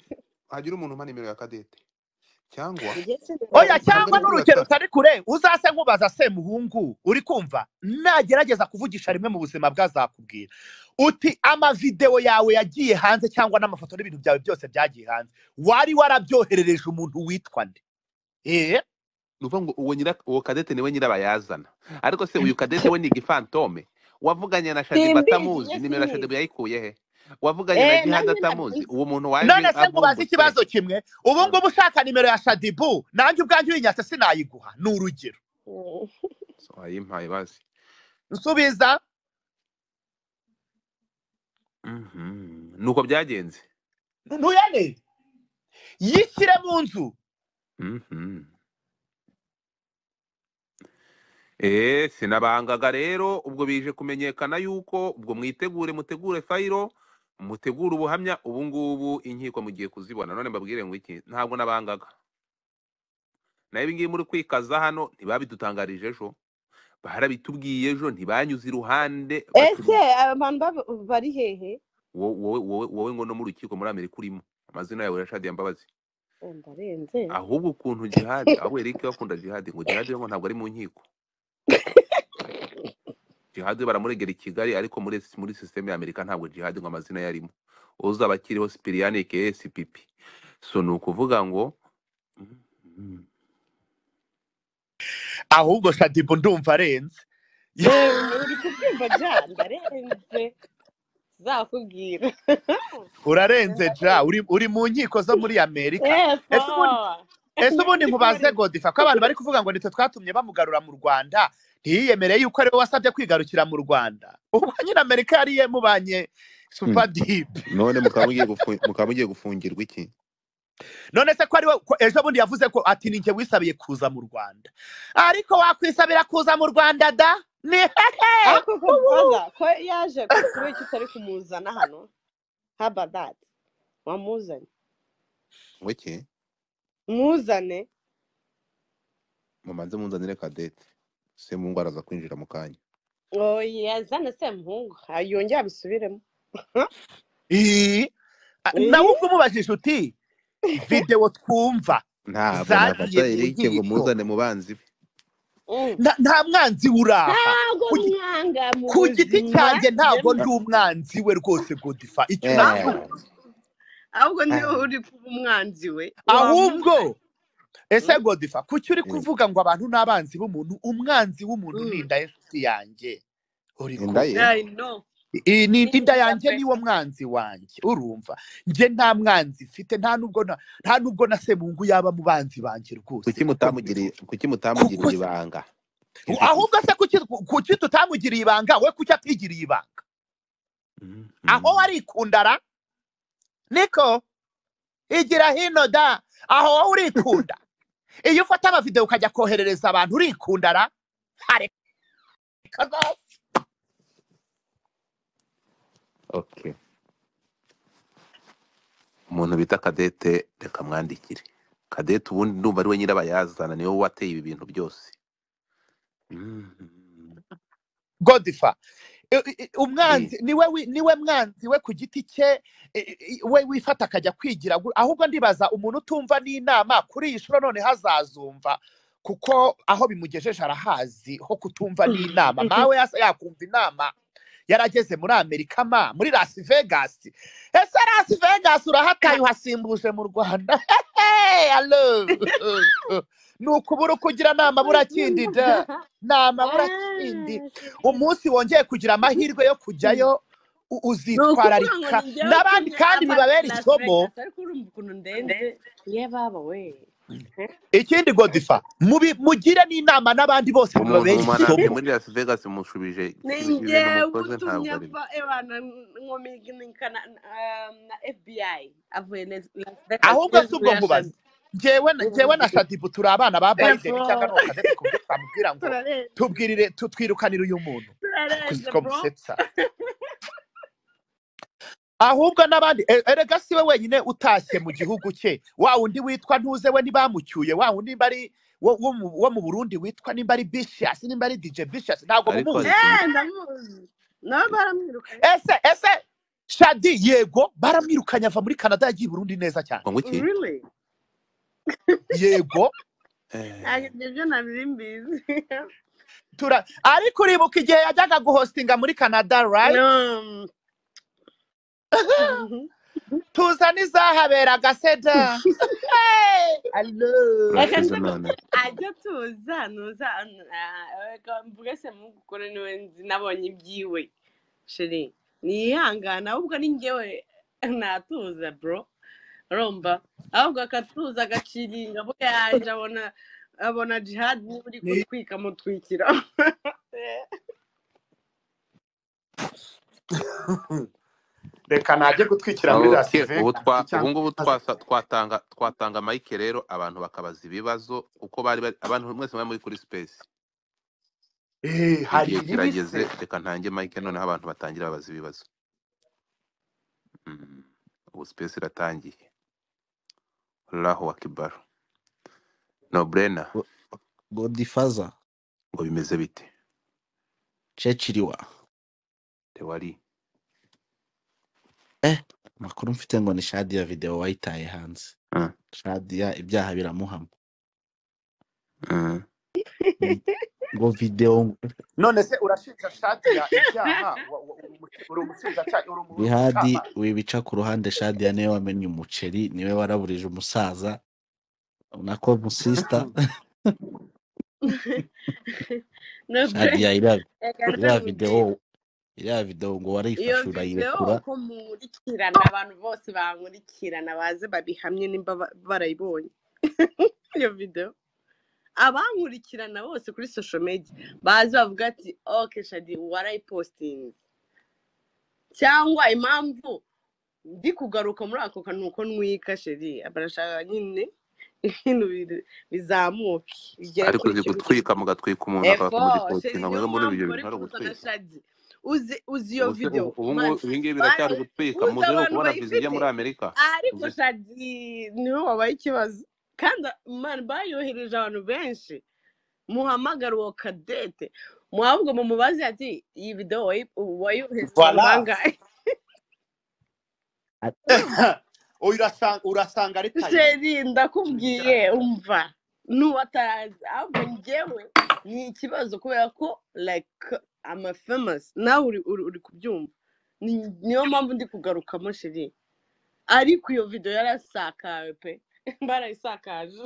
hagira umuntu umpa nimero ya kadete cyangwa ntabwo oya cyangwa ari kuri n'urugero WhatsApp. utari kure uzase nkubaza semuhungu uri kumva nagerageza kuvugisha rimwe mu buzima bwazakubwira uti amavidewo yawe yagiye hanze cyangwa n'amafoto n'ibintu byawe byose byagiye hanze wari warabyoherereje umuntu witwa nde eh ni ukuvuga ngo uwo nyira uwo kadete niwe nyirabayazana ariko se uyu kadete we ni igifantome wavuganye na shadibu Simbizi, atamuzi yes, nimero ya simbizi. shadibu yayikuye he wavuganye na Eh, jihad nanjye atamuzi uwo muntu none waje se nkubaza avumbutse ikibazo kimwe ubu ngubu ushaka nimero ya shadibu nanjye ubwanjye uyinyatse sinayiguha ni urugero So, wayimpaye bazi nsubiza Mhm. nuko byagenze ntuyane yishyire mu nzu Mhm. Eh, sinabangaga rero ubwo bije kumenyekana yuko ubwo mwitegure mutegure fayiro mutegure ubuhamya ubu ngubu inkiko mugiye kuzibona none mbabwire ngo iki ntabwo nabangaga nayo ibingibi muri kwikaza hano ntibabidutangarije ejo barabitubwiye ejo ntibanyuze iruhande ese baturi- abantu baba- bari hehe wo- wowe wowe- wowe ngo no mu rukiko muri amerika urimo amazina yawe yashadiye mbabazi Eh, ndarenze ahubwo ukuntu jihadi ahubwo erike bakunda jihadi ngo jihadi we ngo ntabwo ari mu nkiko jihadi baramuregera i kigali ariko muri muri sisiteme ya amerika ntabwo jihadi ngo amazina ye arimo uzaba akiriho sipiriyani kesi pipi so ni ukuvuga ngo Mhm. ahubwo shadibu ndumva arenze Eh, uri kubyumva ja ndarenze zakubwira urarenze ja uri, uri mu nkiko zo muri amerika ese ubundi ese ubundi nkubaze godifa ko abantu bari kuvuga ngo nitwe twatumye bamugarura mu rwanda ntiyiyemereye yuko ariwe wasabye kwigarukira mu rwanda ubwo nyine amerika yari yemubanye supadibe none mukaba mugiye gufu- mukaba mugiye gufungirwa iki none se ko ariwe ko ejo bundi yavuze ko ati ni njye wisabiye kuza mu rwanda ariko wakwisabira kuza mu rwanda da ni hehe ariko ko baza ko yaje kubera ko utari kumuzana hano haba dati wamuzanye ngo iki muzane mumanze munzanire kadete se mu ngo araza kwinjira mu kanya oya zana semuhungu Ah, yongere abisubiremo Ii, a- nawe ubwo umubajije uti videwo twumva ntabwo zagiye nafata mu erike ngo nkiko muzane mu banzi be Mm. Na- nta mwanzi uraha ntabwo Ku gi- mwanga mu ku giti buzima cyanjye ntabwo yemwe. ndi umwanzi we rwose godifa icyo Eh, unakora ahubwo ahubwo niyo eh. uri kuba umwanzi we ahubwo wamuzanye ese Mm. godifa kuki uri Mm. kuvuga ngo abantu n'abanzi b'umuntu umwanzi w'umuntu Mm. ni inda y'inshuti yanjye uri Inda kumva ye I know. I- ni Ni inda nziza yanjye pe. niwo mwanzi wanjye urumva njye nta mwanzi mfite nta nubwo na- nta nubwo na semungu yaba mu banzi banjye rwose kuki mutamugiriye kuki mutamugiriye ibanga Ku- ahubwo se kuki kuki tutamugiriye ibanga we kuki atigiriye ibanga Mhm. aho warikundara niko igira hino da aho wowe urikunda iyo ufata amavidewo ukajya koherereza abantu urikundara areka rwose. okay umuntu bita kadete reka mwandikire kadete ubundi ndumva ari we nyirabayazana niwe wateye ibi bintu byose Mhm. godifa I- i- i- umwanzi niwe wi- niwe mwanzi we ku giti cye i- i- we wifata akajya kwigira gu- ahubwo ndibaza umuntu utumva n'inama kuri iyi shuro none hazazumva kuko aho bimugejeje arahazi ho kutumva n'inama nawe yasa yakumva inama yarageze muri amerika ma muri las vegas ese las vegas urahataye uhasimbuje mu rwanda alo ni ukubura kugira nama burakindi da nama burakindi umunsi wongeye kugira amahirwe yo kujyayo u- ni ukuvuga ngo uzitwararika ni njyewe n'abandi utumye kandi ava bibabera Las isomo Vegas ariko urumva ukuntu ndenze ye baba we ikindi godifa mubi- mugire n'inama n'abandi bose umuntu bibabera umananiye isomo muri las vegas mushubije ni ibi- ibintu njyewe mukoze utumye ntabwo ari ava ebana nkominika na um, na FBI avuye Las Las Vegas ahubwo si n'inzu ubwo ya nkubaza Shaddy njyewe na- njyewe na shadibu turi abana ba bayideni cyangwa Therefore, ni ukadete kubyo twamubwira ngo turarenze tubwirire tutwirukanire uyu muntu kuzi turarenze ko bro musetsa ahubwo n'abandi e- erega si we wenyine utashye mu gihugu cye wa wundi witwa ntuze we ntibamucyuye wa wundi mba ari wo wo mu wo mu burundi witwa nimba ari bishiyasi nimba ari dije bishiyasi ntabwo ariko hari mumuzi ikintu Eh, ndamuzi nabo baramwirukanye ese ese shadi yego baramwirukanye ava muri canada yagiye i burundi neza cyane ngo iki really yego ntabwo ibyo nabiri mbizi tura ariko uribuka igihe yajyaga guhostinga muri canada right Um, mhm. tuza n'izahaberaga seda Hello. reka urashize nze none ajya tuza nuza mvuge se mugukora niwe nzi nabonye ibyiwe sheri niyihangana ahubwo ni njyewe natuza bro urumva ahubwo akatuza agaciringa aho yaje abona abona jihad niba uri Ni- kutwika mutwikira reka najye gutwikira muri las Okay, ubu vegas twa ubu cyangwa ngubu twasa- twatanga twatanga mike rero abantu bakabaza ibibazo kuko bari bari- abantu mwese bari muri kuri space Eh, hari igihe ibibi se kirageze reka ntange mike noneho abantu batangira babaza ibibazo Mm, ubu space iratangiye raho wakibaru no brena Go- godifaza ngo bimeze bite ceciriwa tewari eh amakuru mfite ngo ni shadi ya videwo wayitaye hanze Ah, shadi ya ibyaha biramuhama ah. Ni- ngo videwo none se urashinja shadi ya ibyaha wa- wa- uri umuci- uri umushinjacyaha uri umu- bihadi umucamanza wibica ku ruhande shadi ya niwe wamenye umuceri niwe waraburije umusaza nako musista no bre shadi ya iriya reka nze iriya nkubwire videwo iriya videwo ngo iyo warayifashe videwo urayirekura uko munkurikirana abantu bose bankurikirana baze babihamye nimba ba- barayibonye iyo videwo abankurikirana bose kuri sosho media baze bavuga ati oke shadi warayipositingi cyangwa impamvu ndi kugaruka muri ako kantu uko nwika sheri barashaka nyine ibintu bi- bizamuke bigere ariko kuri uzi icyo giciro gutwika mugatwika umuntu efo sheri akamugipostinga niyo mwe muri mpamvu ibyo bari bintu ari kuzana ugutwika shadi uzi uzi iyo ubu se videwo ubu ubu ngubu man ibi ngibi bari biracyari gutwika uzi muzi no abantu kubona viza ijya bayifite muri amerika ariko uzi shadi niho wabaye ikibazo kandi mani bayohereje abantu benshi muhamagara uwo kadete muhabwa mumubaze ati iyi videwo wayi- wayohereje abantu voilà bangahe A- urumva uyu urasanga urasanga ari tayini sheri ndakubwiye umva n'uwatazi ahubwo njyewe ni ikibazo kubera ko like ama famous nawe uri uri uri kubyumva Ni- niyo mpamvu ndi kugarukamo sheri ariko iyo videwo yarasakawe pe barayisakaje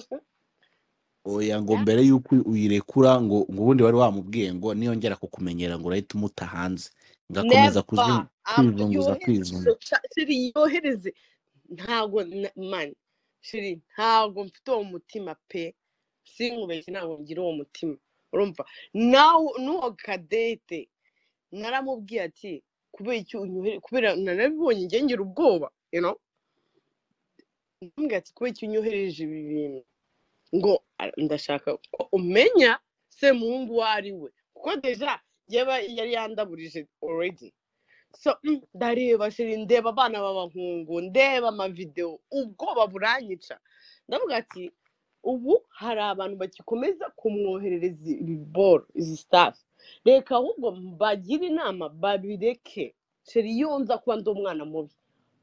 oya ngo mbere y'uko uyirekura ngo ngo ubundi wari wamubwiye ngo niyongera kukumenyera ngo urahita umuta hanze ngakomeza Never. kuzwi- Um, kwizunguza yohereze kwizunguza izo ca- shiri yohereze ntago na- mani shiri ntago mfite uwo mutima pe sinkubeshye ntago ngira uwo mutima urumva nawe n'uwo kadete naramubwiye ati kubera icyo unyohere kubera narabibonye njye ngira ubwoba you know ntumbwire ati kubera icyo unyohereje ibi bintu ngo "Ah, ndashaka ko umenya semuhungu uwo ari we kuko deja yaba yari yandaburije already so mm, ndareba shiri ndeba abana b'abahungu ndeba amavidewo ubwoba buranyica ndavuga ati ubu hari abantu bagikomeza kumwoherereza ibiboro izi staff reka ahubwo bagire inama babireke sheri iyo nza kuba ndi umwana mubi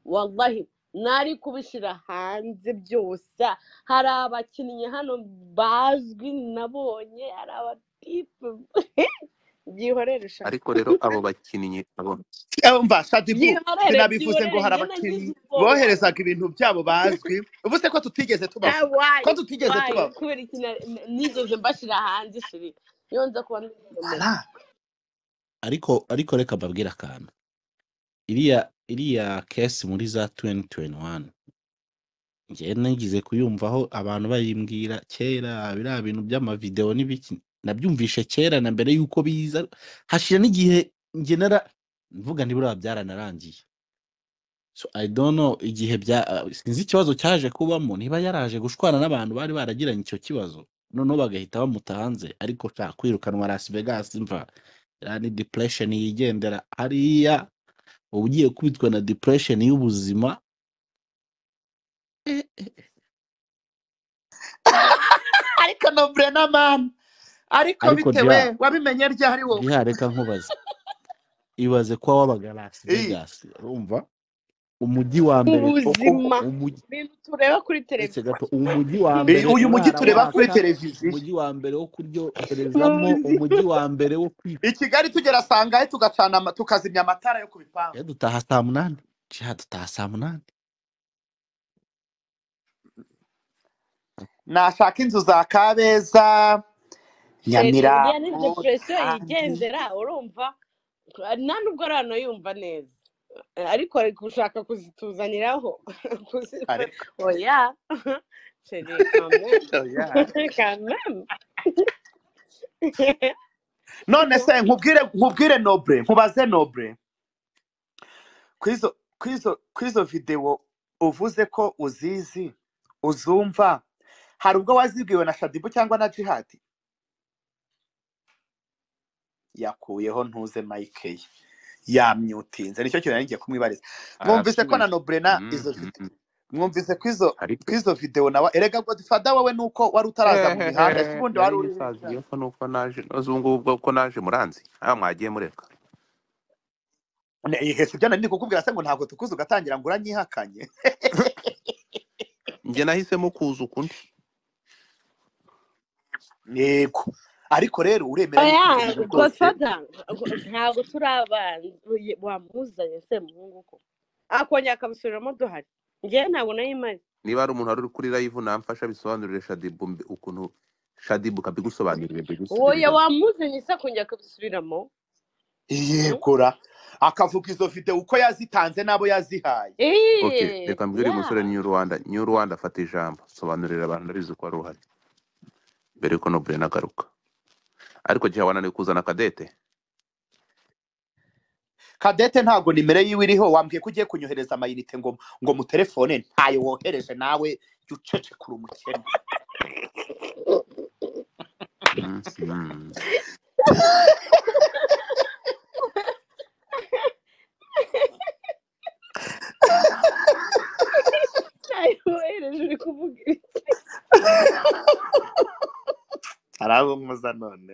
wallahi nari kubishyira hanze byose hari abakinnyi hano bazwi nabonye hari abatipe byihorere shaka ariko rero abo bakinnyi abo mva shadibu Yihorere, sinabivuze ngo yihorere, hari njye nagize abakinnyi ubwoba. boherezaga ibintu byabo bazwi ubu se ko tutigeze tubaho wayi ko tutigeze wayi tubaho kubera iki na- n- nigeze mbashyira hanze shiri iyo nza kuba ndigomera ara ariko ariko reka mbabwire akantu iriya iriya kesi muri za 2021 njyewe nagize kuyumvaho abantu bayimbwira kera biriya bintu by'amavideo n'ibiki nabyumvishe kera na mbere y'uko biza hashira n'igihe njye nara mvuga ntiburiya byaranarangiye so i don't know igihe bya ah, sinzi ikibazo cyaje kubamo niba yaraje gushwana n'abantu bari baragiranye icyo kibazo noneho bagahita bamuta hanze ariko nta kwirukanwa Las Vegas mva iriya ni depression yigendera hariya uba ugiye kubitwa na depression y'ubuzima eh, eh, ariko no brena man ariko ariko bitewe diha wabimenye ryari wowe diha reka nkubaze ibaze ko wabaga Las Eh, Vegas urumva umujyi wa mbere koko ubuzima umujyi ibintu tureba kuri uretse televiziyo gato umujyi wa eh, mbere ibintu uyu mujyi kurara tureba kuri waka televiziyo umujyi wa mbere wo kuryoherezamo ubuzima umujyi wa mbere wo kwiga i kigali tugera sangahe tugacana ama- tukazimya amatara yo ku bipangu ya dutaha saa munani jiha dutaha saa munani nashaka inzu za kabeza sheri iriya ni nyamirambo depresiyo rusange yigendera urumva nta nubwo ari hano yumva neza Eh, ariko ari gushaka kuzituzaniraho Kuzi- ariko oya sheri kameme oya. kameme none se nkubwire nkubwire noble nkubaze noble kwizo kwizo kwizo videwo uvuze ko uzizi uzumva hari ubwo wazibwiwe na shadibu cyangwa na jihadi yakuyeho ntuze mike ye yamyutinze nicyo kintu nari ngiye kumwibariza mwumvise ko na arasubiye nobrena Mm, izo mm, vide mm. mwumvise ko izo ariko ko izo videwo nawe erega godifada wowe nuko wari utaraza mu mihanda ese ubundi nari wari uri ngisaziye ko nuko naje uzi ubu ngubu bwo ko naje muranzi aha mwagiye mureka ihe sibyo nari ndi kukubwira se ngo ntabwo tukuzi ugatangira ngo uranyihakanye njye nahisemo kuza ukundi yego ariko rero uremera yuko ibyo oya bintu rwose godfather ngo- ntabwo turabana uye- wamuzanye se muhungu ko akongera akabisubiramo duhari njyewe ntabwo nari mpari niba hari umuntu wari uri kuri live namfasha bisobanurire shadibu mbi- ukuntu shadibu kabigusobanurire oya mbigusubiriremo wamuzanye se akongera akabisubiramo Mm? yegura akavuga izo videwo uko yazitanze n'abo yazihaye ok Eh, reka mbwire uyu yeah. musore new rwanda new rwanda fata ijambo sobanurira abantu ndabizi ko wari uhari mbere yuko nobure nagaruka ariko gihe wananiwe kuzana kadete kadete ntabwo nimero yiwe iriho wambwiye ko ugiye kunyohereza amayinite ngo ngo mu telefone ntayo wohereje nawe jya ucecekura umukene Mm, mm. nayohereje uri kuvuga iki? arabumuza none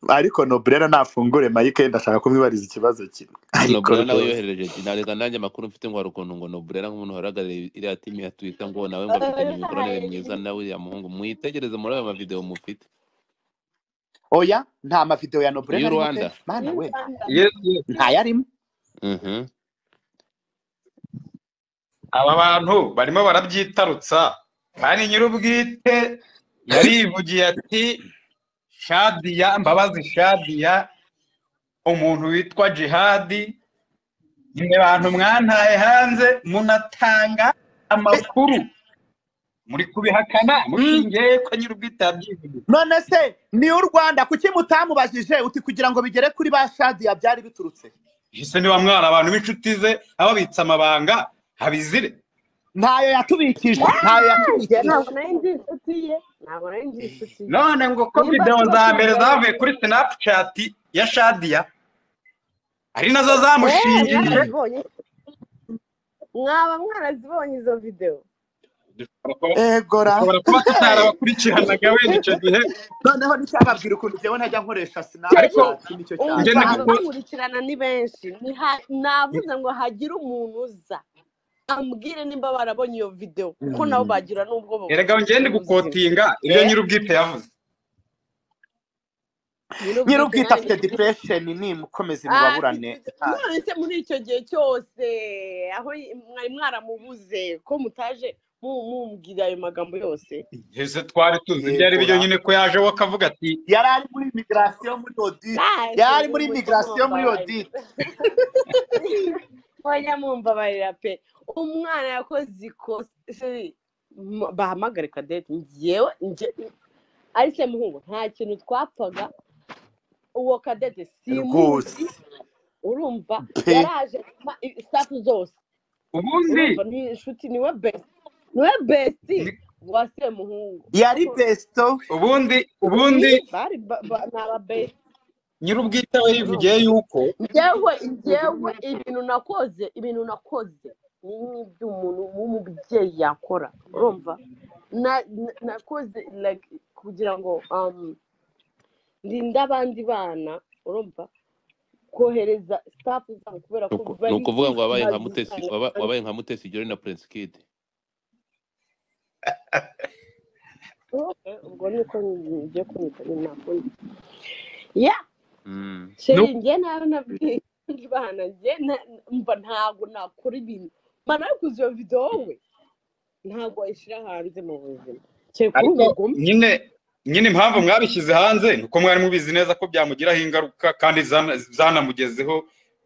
ariko nobrera nafungure mayike ndashaka kumwibariza ikibazo kimwe ariko nobure nawe rwose yohereje ati ntareka nanjye amakuru mfite ngo hari ukuntu ngo nobure nk'umuntu warahagarariye iriya timu ya twita ngo nawe ngo afitanye imikoranire myiza Oya. na uriya muhungu mwitegereze muri ayo mavideo mufite oya nta mavidewo ya nobrera new arimo pe rwanda mana Y'u we Rwanda. Yes, yes. ntayarimo Mhm. aba bantu barimo barabyitarutsa kandi nyir'ubwite yarivugiye ati shadiya mbabazi shadiya umuntu witwa jihadi mwe bantu mwantaye hanze munatanga amakuru muri kubihakana mushingiye ko nyiri ubwite yabyivugiye none se ni u rwanda kuki mutamubajije uti kugira ngo bigere kuri ba shadiya byari biturutse ese niba mwari abantu b'inshuti ze ababitsa amabanga habizire ntayo yatubikije ntayo njye yatubikije ntabwo nari ndi inshuti ye ntabwo nari ndi inshuti ye none ngo ko Nimba videwo tuba za tuzi mbere rero- zavuye kuri sinapucati ya shadiya ari nazo Eh, zamushingije mwarazibonye mwaba mwarazibonye izo videwo dushobora kuba egora dushobora kuba tutarabakurikiranaga wenda icyo gihe noneho nticyababwira ukuntu njyewe ntajya nkoresha ariko sinapchati nicyo cyane njye umva niko cyane ababakurikirana ni benshi Ni ha- navuze ngo hagire umuntu uza ambwire nimba barabonye iyo videwo ko nabo bagira n'ubwo erega njye ndi buzima gukotinga ibyo Eh? nyiri ubwite yavuze nyir'ubwite nyir'ubwite nanjye afite depression nimukomeze Ah, mubaburane ntayo none se muri icyo gihe cyose aho y- mwari mwaramubuze ko mutaje mu- mumbwira ayo magambo yose ese twari tuzi byari yegora byonyine ko yajeho akavuga ati yari ari muri imigirasiyo muri audit yari ari muri imigirasiyo muri audit wajya mumbabarira pe umwana yakoze ikosa M- bahamagare kadete ngewe nge ariko muhungu nta kintu twapfaga uwo kadete simuzi rwose urumva pe yaraje safu zose ubundi urumva ni inshuti niwe besi niwe besi ni- wa semuhungu yari besto ubundi ubundi Ii, bari ba- ba- ni aba besi nyiri ubwite we yivugiye urumva yuko njyewe njyewe ibintu nakoze ibintu nakoze ni nk'iby'umuntu w'umubyeyi yakora urumva Na- na- nakoze like kugira ngo um, ndinde abandi bana urumva kohereza sitafu zabo kubera ko Nuku- ni bari ukuvuga ngo wabaye nka mutesi bazisanga waba- wabaye nka mutesi jori na prince kid ubwo ni uko ngiye kumwitaba inama ya Mm. no sheri njye nawe nabwiye abandi bana njye na- mba ntabwo nakora ibintu mba nakoze iyo videwo we ntabwo wayishyira hanze mu buzima cyane kuri ariko umugome nyine nyine impamvu mwabishyize hanze ni uko mwari mubizi neza ko byamugiraho ingaruka kandi zana- zanamugezeho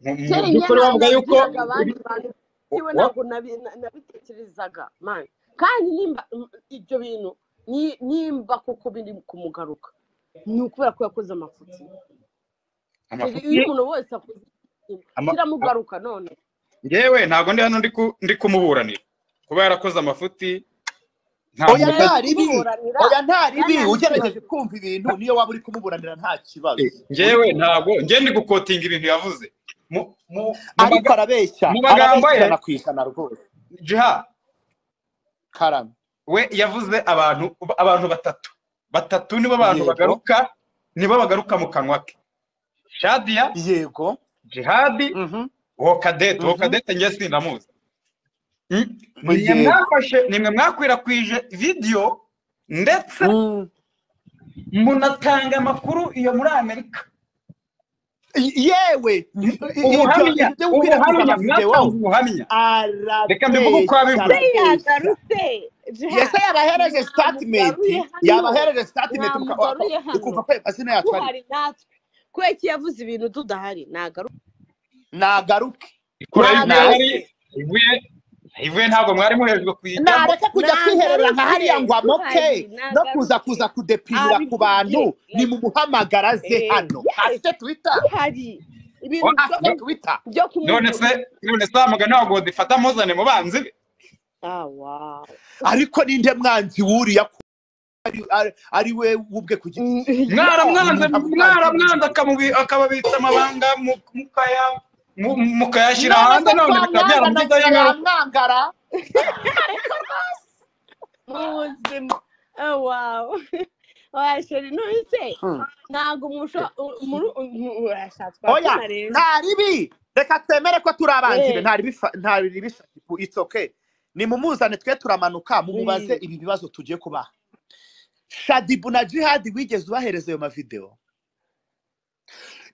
mu mu kera njye by'ukuri ntabwo bavuga yuko nabibwiraga abandi bantu wa- njyewe wa- ntabwo nabi- na- nabitekerezaga mani kandi nimba m- ibyo bintu ni- nimba koko biri kumugaruka ni ukubera ko yakoze amafuti Kiri- amafuti iyo umuntu wese akoze ikintu ama- kiramugaruka none ngewe ntabwo ndi hano ndi ku- ndi kumuburanira kuba yarakoze amafuti nta oya muntu nari utajya ntaribi kumuburanira oya ntaribi byanteye ugerageje ikibazo kumva ibintu niyo waba uri kumuburanira nta kibazo ngewe ntabwo ngewe ndi gukotinga ibintu yavuze mu mu mu ariko maga- arabeshya mu magambo arabeshya ye ijana ku ijana rwose jiha karame we yavuze abantu abantu batatu batatu nibo bantu yego bagaruka nibo bagaruka mu kanwa ke shadiya yego jihadi mhm uwo kadete uwo mhm kadete njye sinamuzi Mm? nimwe yego mwafashe nimwe mwakwirakwije vidiyo ndetse Mm. munatanga amakuru iyo muri amerika Y- yewe i- i- ibyo ubuhamya ibyo byo gukwirakwiza ubuhamya mwatanze amavidewo ubuhamya reka mbivuge uko arabeshya wabivuze Iyo arabeshya yagarutse yese jihadi yabahereje mwamugaruye hano statement yabahereje statement uka- uka- mwamugaruye hano ukumva ko amazina yacu ari duhari natwe kubera ko iyo yavuze ibintu tudahari nagaruka nagaruke kure y'igihe yari nagaruke nagaruke ivuye ivuye ntabwo mwari muhejwe kuyijyamo nareke kujya kwiherera nka nagaruke hariya ngo amoke duhari no kuza nagaruke kuza kudepirira ku abimvuge bantu ni like mumuhamagaraze eh, hano yes afite twita duhari ibintu wa- byo afite no- ku- twita byo none kumubura se none se wamugani wawe ngo dufate amuzane mu banzi be ah wow ariko ninde mwanzi wuriya ko ari, ari, ari we ubwe ku giti Mm, cye ni mwaramwanze umuntu amumwanzi mwaramwanze w'umuntu akamubi- akababitsa amabanga mu- mukaya mu- mukayashyira none hanze se none bikaba twamwangana byaramugizeho ingaruka yamwangara mu buzima oh wow washeri none se Hmm. ntabwo umusho urashatswa oya akana rero nta ribi reka twemere ko turi abanzi be eh nta ribi fa- nta ribi fa- it's okay nimumuzane twe turamanuka mumubaze please ibi bibazo tugiye kubaha shadibu na jihadi wigeze ubahereza ayo mavidewo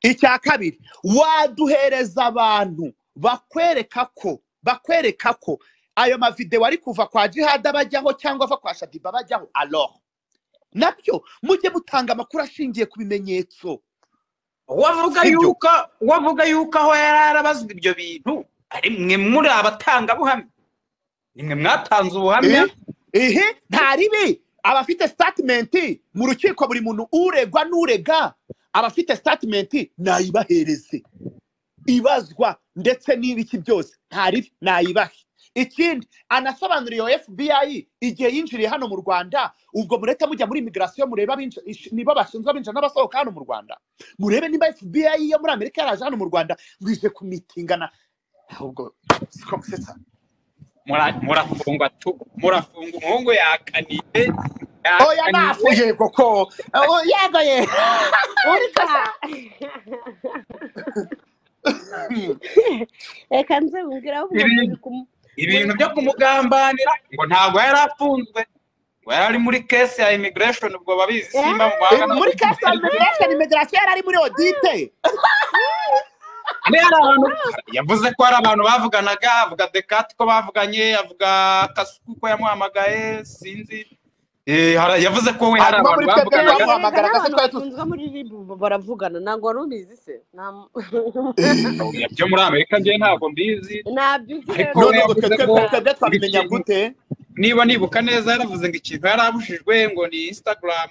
icya kabiri waduhereza abantu bakwereka ko bakwereka ko ayo mavidewo ari kuva kwa jihadi abajyaho cyangwa ava kwa shadiba abajyaho alo nabyo mujye mutanga amakuru ashingiye ku bimenyetso wavuga Sibyo. yuko wavuga yuko aho yari arabazwa ibyo bintu ari mwe muri abatangabuhamya ni mwe mwatanze ubuhamya Eh? ehe nta ribi abafite statement mu rukiko buri muntu uregwa n'urega abafite statement nayibahereze ibazwa ndetse n'ibiki byose nta ribi nayibahe ikindi anasobanuriye fbi igihe yinjiriye hano mu rwanda ubwo murete mujya muri imigirasiyo murebe abinji- ish- nibo bashinzwe abinjira n'abasohoka hano mu rwanda murebe niba fbi yo muri amerika yaraje hano mu rwanda ngo kumitingana ahubwo siko musetsa Mura- murafungwa tu murafungwa umuhungu yakaniye oya nafu yego ko Oh, yego ye urya reka nze mbwira aho Ibintu- ibintu byo kumugambanira ngo ntabwo yari afunzwe ngo yari ari muri kesi ya immigration ubwo babizi simba mu Eh, mahanga muri kasa imigrasiyo imigrasiyo yari ari muri odite Yari ari abantu yavuze ko hari abantu bavuganaga avuga dekati ko bavuganye avuga kasuku ko yamuhamagaye sinzi Eh, hara- yavuze ko we hari Hanyuma abantu muri twebwe bavuganaga nawe- bamuhamagara, agase twari tuzi. bafunzwe muri ribu baravugana ntabwo wari ubizi se Nta- Oya, byo muri amerika njyewe ntabwo mbizi ntabyo uzi Ariko rero we none ngo twe yavuze baravugana. ko twebwe twebwe twabimenya ikintu- gute niba nibuka neza yaravuze ngo ikintu yarabujijwe ngo ni instagram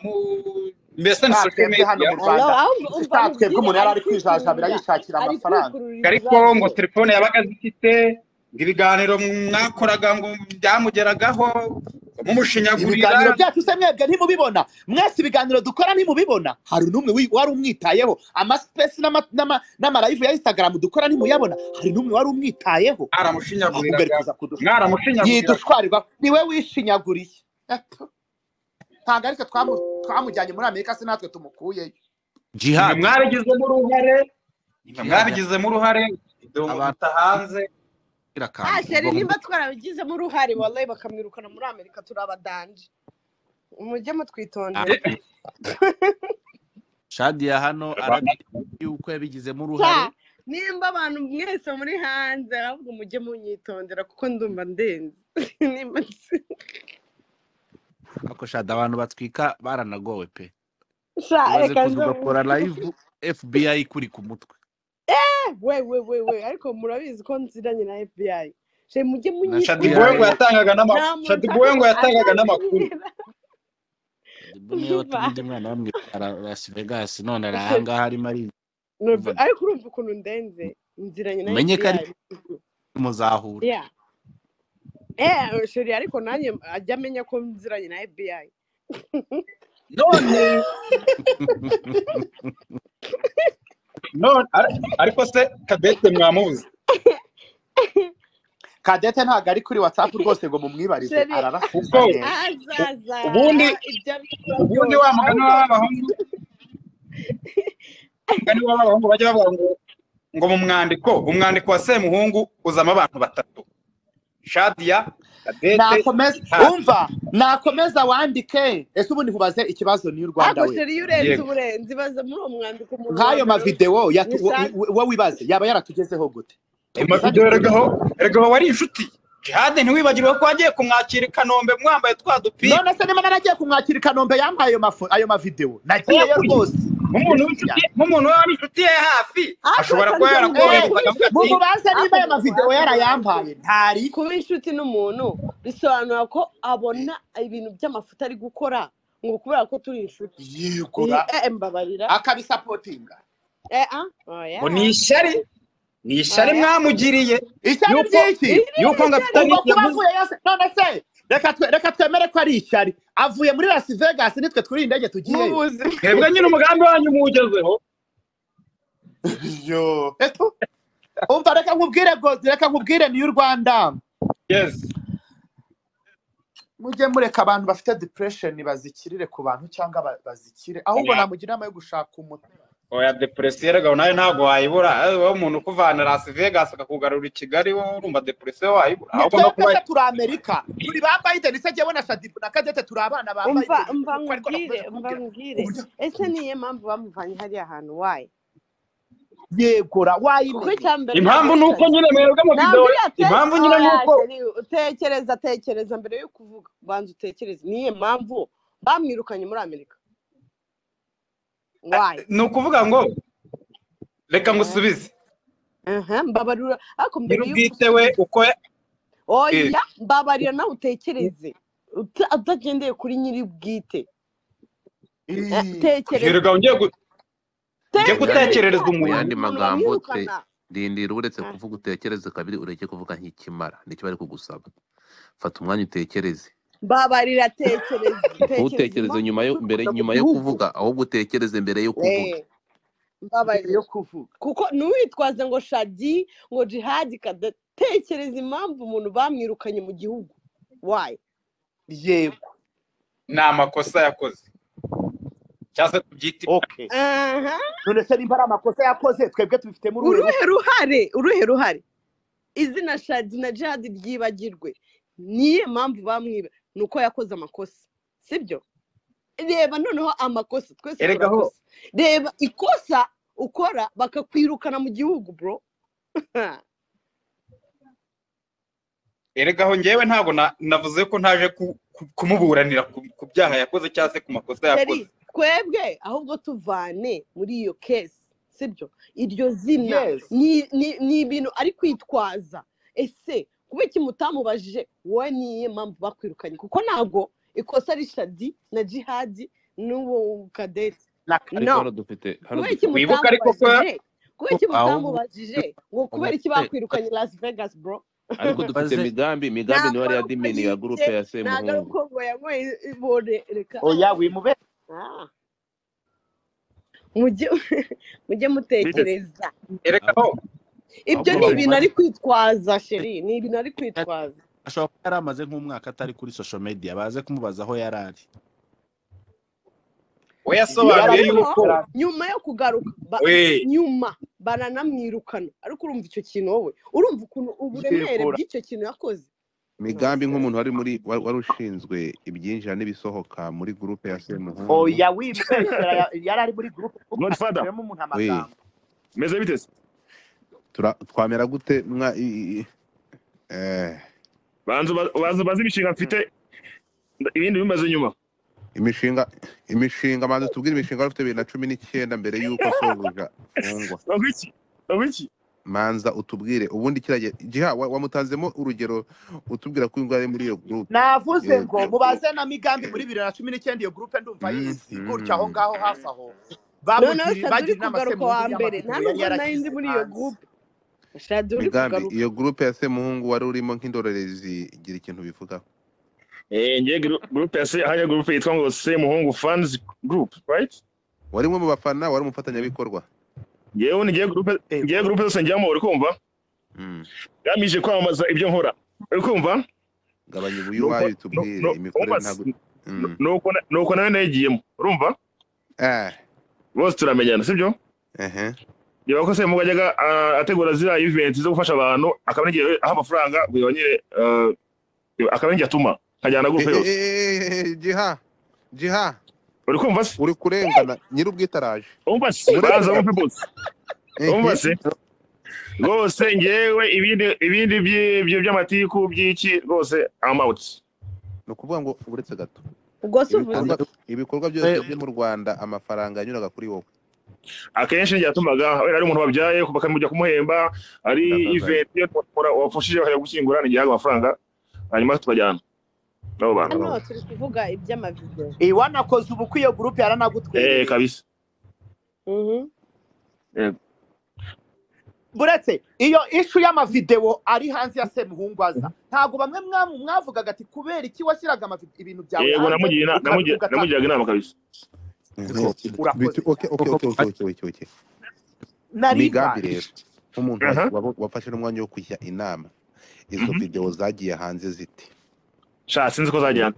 mbese ni social twebwe hano media mu rwanda Alo, ahubwo umva Icyaha twebwe mubwire, umuntu yari ari ari kwijajabira kwikururira. yishakira ari amafaranga kwikururira ariko ibibazo ngo telefone yabaga zifite ngo ibiganiro mwakoraga ngo byamugeragaho mumushinyagurira ibiganiro byacu se mwebwe ntimubibona mwese ibiganiro dukora ntimubibona hari n'umwe wi- wari umwitayeho amasipesi n'amarayivu ya instagram dukora ntimuyabona hari n'umwe wari umwitayeho ahubwo ari aramushinyaguriraga kuza kudusha mwaramushinyaguriraga yidushwarirwa niwe wishinyaguriye ntabwo ariko twamu- twamujyanye muri amerika se natwe tumukuyeyo mwe jihad mwarabigizemo uruhare mwe mwabigizemo uruhare ibyo Abantu- muta hanze bwira akantu Ah, sheri ubwo nimba twarabigizemo uruhare wallahi bakamwirukana muri amerika turabadanje mujye mutwitondera Ah, shadiya hano arabizi yuko yabigizemo Sha, uruhare nimba abantu mwese muri hanze ahubwo mujye munyitondera kuko ndumva ndenze Nimba nzi- ako shada abantu batwika baranagowe pe Sha, umaze reka kuza nze ugakora live fbi ikuri ku mutwe we we we we ariko murabizi ko nziranye na fbi she mujye Na Shaddy shadiboye ngo Boy. munyitondera yatangaga nta n'amakuru muntu shadiboye ngo yatangaga n'amakuru atazanyerera Shaddy Boy niwe watumye undi mwana bamwitwara las vegas none ari ahangaha arimo ari Nubwo- Vuga. ariko urumva ukuntu ndenze nziranye na Umenye ko ari- fbi muzahura Yeah. Eh, sheri ariko nanjye ajya amenya ko nziranye na FBI. none none ar- ariko se kadete mwamuzi kadete ntabwo ari kuri whatsapp rwose ngo mumwibarize Sheri- ararasubiza kuko neza Azaza ubundi ibyo abivuga byose ubundi wa mugani ariko w'abahungu mugani w'abahungu bajya bavuga ngo ngo mu mwandiko umwandiko wa semuhungu uzamo abantu batatu shadiya kadete nakomeza Jihad. umva nakomeza wandike ese ubundi nkubaze ikibazo niyo rwanda ariko we sheri iyo urenze Yego. uburenze ibaza muri uwo mwandiko umuntu wa nk'ayo mbere mavidewo ya- ni wo- Shadi. wo wibaze yaba yaratugezeho gute tubizane amavidewo kuri erega aho erega aho wari inshuti jihade ntiwibagirwe ko wagiye kumwakira i kanombe mwambaye twa dupira none se niba naragiye kumwakira i kanombe yampaye ayo mafu- ayo mavidewo nagiyeyo Yakuye. rwose nk'umuntu w'inshuti nk'umuntu wari inshuti ye hafi Ariko ashobora reka kuba nze mubwire yarakohereza kuba akavuga inshuti ati mumubaze ariko niba ayo mavidewo mumubaze yarayampaye ntari kuba inshuti n'umuntu bisobanura ko abona ibintu by'amafuta ari gukora ngo kubera ko turi inshuti. yigura Eh, eh, mbabarira. akabisapotinga Eh, ah, oya. ngo ni ishyari ni ishyari Oya. mwamugiriye ishyari yuko ry'iki Iri ni yuko ngo afite ishyari. ubwo kuba yavuze avuye yose none se reka twe- reka twemere ko ari ishyari avuye muri las vegas nitwe turi indege mu tugiyeyo buzima twebwe nyine umugambi wanyu muwugezeho Yo. Eto, umva reka nkubwire gozi reka nkubwire niyo rwanda yesi mujye mureka abantu bafite depression bazikirire ku bantu cyangwa ba- bazikire ahubwo Oya. namugira inama yo gushaka umuti oya depresiyo erega nayo ntabwo wayibura Eh, wowe umuntu ukuvana las vegas akakugarura i kigali wowe urumva depresiyo wayibura ni ahubwo no twebwe kuba se turi amerika turi ba biden se jyewe na shadibu na kadete turi abana ba umva biden umva kuko ariko nkubwire nakomeje umva kumubwira nkubwire uburyo ese niyo mpamvu bamuvanye hariya hantu wayi yegura kuko wayimenye icya mbere impamvu ni uko nabirutanye nyine mwebwe mu videwo ntabwo impamvu yatekereza nyine ni uko tekereza tekereza mbere yo kuvuga banza utekereze niyo mpamvu bamwirukanye muri amerika wayi ni ukuvuga ngo reka ngusubize mbabarura ariko mbere yuko nyir'ubwite we uko oya mbabarira nawe utekereze uta- utagendeye kuri nyiri bwite tekereza yirirwa ugiye gu- ujye tekereza gutekerereza Mu umuntu yandi umuntu magambo, bamwirukana rindira uretse Ah. kuvuga utekereze kabiri ureke kuvuga nk'ikimara nicyo bari kugusaba fata umwanya utekereze mbabarira tekereza tekereza ntutekereze impamvu nyuma yo mbere twifuza mu nyuma yo gihugu kuvuga ahubwo utekereze mbere yo kuvuga Eh, mbabarira yo kuvuga kuko ntiwitwaze ngo shadi ngo jihadi kadatekereza impamvu umuntu bamwirukanye mu gihugu wayo yego ni amakosa yakoze cyangwa se tubyite okay none se nimba ari amakosa yakoze twebwe tubifitemo uruhe uruhe ruhare uruhe ruhare izina shadi na jihadi ryibagirwe niye mpamvu bamwiba ni uko yakoze amakosa sibyo reba noneho amakosa twese erega ho turakosa reba ikosa ukora bakakwirukana mu gihugu bro erega aho ngewe ntabwo na- navuze ko ntaje ku- ku- kumuburanira ku ku byaha yakoze cyangwa se ku makosa Seri, yakoze twebwe ahubwo tuvane muri iyo kesi sibyo iryo zina yes ni ni- ni ibintu ari kwitwaza ese kubera iki mutamubajije wowe niye mpamvu bakwirukanye kuko ntabwo ikosa ari shadi na jihadi n'uwo kadeti na ariko no hano dufite hano kubera iki dufite wibuke ariko ko mutamubajije kubera iki ahubwo mutamubajije ngo kubera iki mubaze bakwirukanye las vegas bro ariko dufite mubaze migambi migambi niwe ntabwo yari ari uko adimini ya yibye gurupe ya ntabwo ari semuhungu uko ngo yanyweye ibone reka oya wimube Ah. mujye mujye mutekereza erega ahubwo ho ibyo ahubwo ni ibintu bamubaze ari kwitwaza sheri ni ibintu ari kwitwaza ashobora kuba yari amaze nk'umwaka atari kuri social media baze kumubaza aho yari ari we yasobanuye noneho yuko yarabivuze nyuma yo kugaruka ba- we nyuma baranamwirukana ariko urumva icyo kintu wowe urumva ukuntu uburemere yegura bw'icyo kintu yakoze migambi nk'umuntu wari muri wa- wari ushinzwe ibyinjira n'ibisohoka muri gurupe ya semuhungu oya wimubeshyera ya- yari ari muri gurupe Godfather, kugaragazamo umuntu we amagambo meze bite se? tura- twamera gute mwa i- i- eh, Banza uba- banza ubaze imishinga mfite ibindi bimaze nyuma. imishinga imishinga manzi tubwire imishinga wari ufite bibiri na cumi n'icyenda mbere y'uko sobuja mfungwa Bavuga iki? Bavuga iki? manza utubwire ubundi kiragiye jiha wa- wamutanzemo urugero utubwira ko yari muri iyo gurupe navuze iyo ngo mubaze na migambi muri bibiri na cumi n'icyenda iyo gurupe ndumva ayizi gutya aho ngaho hafi aho noneho bamugiriye shaduri kugaruka wa bagiriye inama se muhungu mbere y'amavideo nta nubwo yari nari yaragize ndi muri iyo hanze gurupe shaduri migambi kugaruka iyo gurupe ya semuhungu wari urimo nk'indorerezi gira ikintu bivugaho Eh, ngiye guru- groupe ya se hariya groupe yitwa ngo se muhungu fans group, right? wari umwe mu bafana wari umufatanyabikorwa Ngewe ngiye groupe ngiye groupe zose njyamo uri kumva? Mm. Gamije kwamamaza ibyo nkora. Uri kumva? gabanya Nuko ubuyuwayo nu- tubwire nu- imikorere numva ntabwo s- nu- Mm. nuko na- nuko nawe nayigiyemo. Urumva? eh Bose turamenyana, sibyo? ehe Niba ko se mugo ajyaga ah, ategura ziriya event zo gufasha abantu akaba n'igihe aha amafaranga ngo nyine akaba n'igihe atuma nkajyana Eh, groupe eh, yose eh, eh, eh, jiha jiha uri kumva se uri kurengana nyir'ubwite araje umva se baza urengana bumve bose umva ehe se rwose ngewe ibindi ibindi by'ibyo by'amatiku by'iki rwose I'm out ni ukuvuga ngo uretse gato ubwo se uvuze ibikorwa iki ibikorwa byose byo mu rwanda amafaranga yanyuraga kuri wowe akenshi ngiye atumaga wenda ari umuntu wabyaye bakamujya kumuhemba ari ndabazanya event iyo twakora wapfushije bakajya gushyingura n'igihe amafaranga hanyuma tukajyana n'abo bantu hano urabona turi kuvuga iby'amavideo iwanakoze ubukwe iyo gurupe eh yaranagutwerereye kabisa Mhm. Yego. buretse iyo ishu y'amavideo ari hanze ya semuhungu aza ntabwo bamwe mwamu- mwavugaga ati kubera iki washyiraga amavi- ibintu byawe yego hanze namugira ukabivuga ata namugiraga inama kabisa Ehe. ariko Bitu- urakoze okay okay okay okay okay okay okay nari migambi mbaye rero nk'umuntu aha wa- wa- wafashe n'umwanya wo kujya inama izo mhm videwo zagiye hanze zite sha sinzi ko zajyana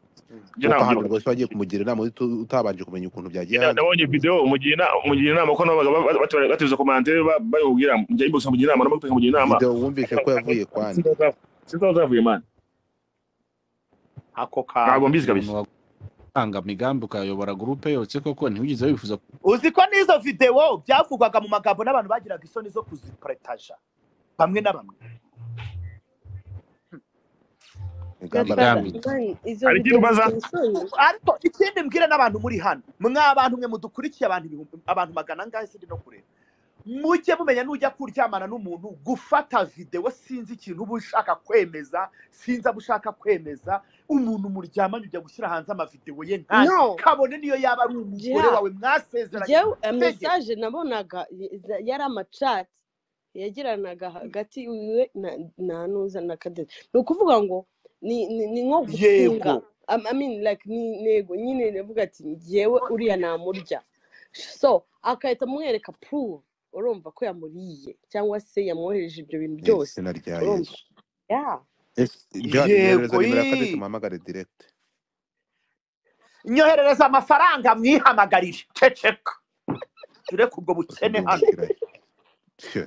kuko ibyo ntabwo hano mbyibuka rwose wagiye kumugira inama uti- utabanje kumenya ukuntu byagiye Yeah, hanze nabonye video mugira ina- mugira inama ko nabaga batuza komante bayubwira njya inbox mugira inama namutwe mugira inama video wumvise ko yavuye kwa nde sinzi aho zavuye man ako ntabwo kantu mbizi umuntu kabisa wagutanga migambi ukayobora gurupe yose koko ntiwigeze wifuza uzi ko n'izo videwo byavugwaga mu magambo n'abantu bagiraga isoni zo kuziparetaja bamwe na bamwe ingamba Imigambi. z'umuntu. Mani, izo Hari ibyo ubaza? bisobanura. ariko ikindi mbwira n'abantu muri hano mwa bantu mwe mudukurikiye abantu ibihumbi abantu magana angahe sindi no kureba mujye mumenya n'ujya kuryamana n'umuntu gufata videwo sinzi ikintu uba ushaka kwemeza sinzi abo ushaka kwemeza umuntu muryamanye ujya gushyira hanze amavidewo ye nta No. kabone niyo yaba ari umugore Jiha. wawe mwasezeranye Jewe mesaje nabonaga i- yari amacati yagiranaga hagati yiwe na- na nuza na kadezi ni ukuvuga ngo ni ni- ni nko gutunga Yego. Am- I mean like ni intego nyine navuga ati ngewe uriya namurya so akahita amwereka proof urumva ko yamuriye cyangwa se yamwohereje ibyo bintu Ni byose izina rya Urumva? yesu Yeah. John, nyoherereza Yego, nimero ya ii. kabiri tumuhamagare direct nyoherereza amafaranga mwihamagarire ceceka tureke ubwo bukene hano Ndumvikirayo. Tyo.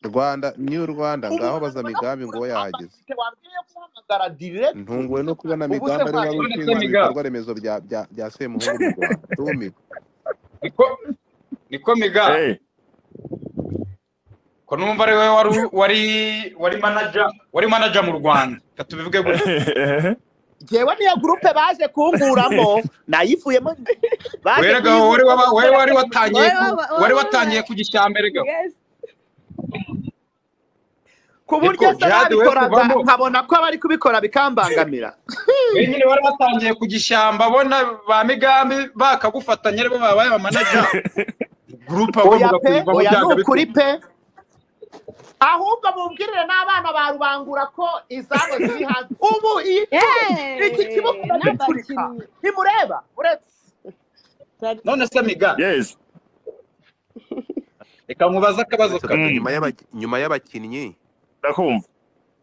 rwanda new rwanda ngaho baza migambi ngo we yahageze wabwiye guhamagara direct ntunguwe no kubona Ubu se migambi ari wari ntabwo uretse ushinzwe Migambi. ibikorwa remezo bya- bya bya semuhungu mu rwanda ndumiwe niko niko miga Eh, ko numva ari wowe wari wari wari manager wari manager mu rwanda reka tubivuge gutya eh, jewe niyo gurupe baje kunguramo nayivuyemo baje werega wowe waba- wowe wari watangiye Wowe ku- waba- wowe wari waba- watangiye kugishyira mbere gaho Yes. ku buryo Niko, se jihad we babikoraga kuvamo. nkabona ko abari kubikora bikambangamira wowe nyine wari watangiye kugishyamba bona ba migambi bakagufatanya aribo babaye abamanaja gurupe oya agomba pe kuyivamo oya ni byagabikora ukuri pe ahubwo mubwirire n'abana ba rubangura ko izabo ziri hanze ubu iyi Hey, iki kibuga uragiturika n'abakinnyi. ntimureba uretse none se miga yes reka nkubaze akabazo Uretse kamwe gato, nyuma y'abaki- nyuma y'abakinnyi ndakumva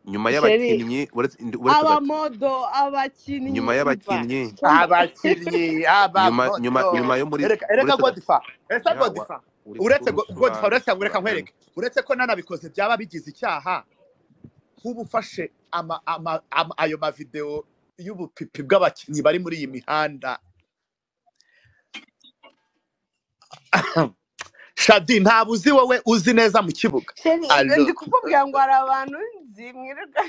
nyuma Sheri. y'abakinnyi uretse ndi- uretse gato, abamodo abakinnyi nyuma y'abakinnyi abakinnyi nyuma nyuma abamodo. nyuma yo muri Ereka- ereka uretse gato, godifa ese Yawa. godifa uri uretse kurusobanura- godifa uretse ngo reka nkwereke uretse ko nanabikoze byaba bigize icyaha nk'ubu ufashe ama- ama- ama- ayo mavidewo y'ubupipi bw'abakinnyi bari muri iyi mihanda shadi ntabwo uzi wowe uzi neza mu kibuga sheri Allo. ndi kukubwira ngo hari abantu nzi mwirirwa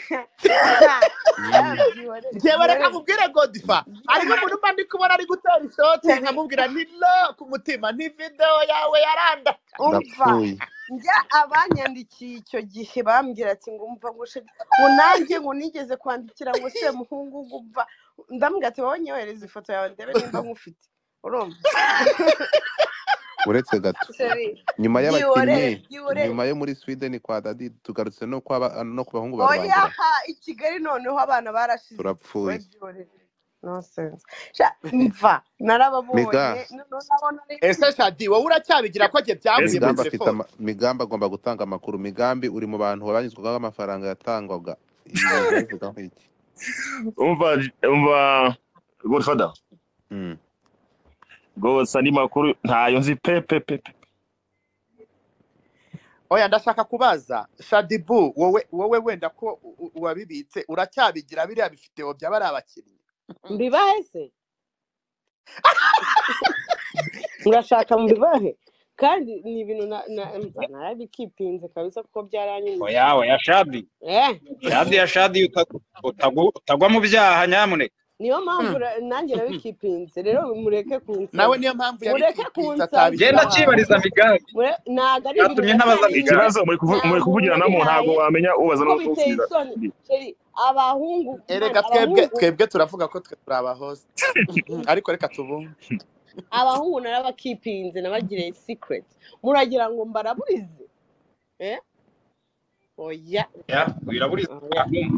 njyewe reka mubwire godifa ariko umuntu mba ndi kubona ari gutera ishoti nkamubwira nti lo ku mutima nti videwo yawe yaranda umva ndapfuye njya abanyandikiye icyo gihe bambwira ati ngo umva ngo sheri ngo nanjye ngo nigeze kwandikira ngo se muhungu ngo umva ndambwira ati wowe nyohereza ifoto yawe ndebe nimba nkufite urumva uretse gato sheri nyuma Giore, y'abakinnyi giore. nyuma yo muri sweden kwa dadi tugarutse no kwa ba- no ku bahungu ba oya rubangura ha i kigali noneho abana barashize turapfuye Babyore. Nonsense. Sha- mva narababonye Miga. noneho nabona ari- ese shadi wowe uracyabigira ko njye byavuye muri migambi afite telefone ama- migambi agomba gutanga amakuru migambi uri mu bantu babanyuzwagaho amafaranga yatangwaga Ibi bintu babivugaho iki? umva umva godfather Mm. rwose andi makuru ntayo nzi pe pe pe pe. oya ndashaka kubaza shadibu wowe wowe wenda ko u- u- uwabibitse uracyabigira biriya bifiteho byaba ari abakinnyi mbibahe se murashaka mbibahe kandi ni ibintu na- na- mva, narabikipinze kabisa kuko byaranyuma oya oya shadi shadi ya shadi uta- utagu- utagwa mu byaha nyamuneka niyo mpamvu ra- nanjye narabikipinze rero mureke kunsaba nawe niyo mpamvu Mureke yabikipinze kunsaba. njye atabishyira hanze. ndakibariza migambi Mure- nagari ibintu byatumye ntabaza bitari- migambi ikibazo muri kuvu- muri kuvugiranamo ntabwo wamenya ubaza kuko biteye n'usubiza isoni Sheri, abahungu erega man, twebwe abahungu twebwe turavuga ko twe turi abahoze ariko reka tubumve abahungu narabakipinze nabagiriye secret muragira ngo mbaraburize eh oya Ya, wiraburiza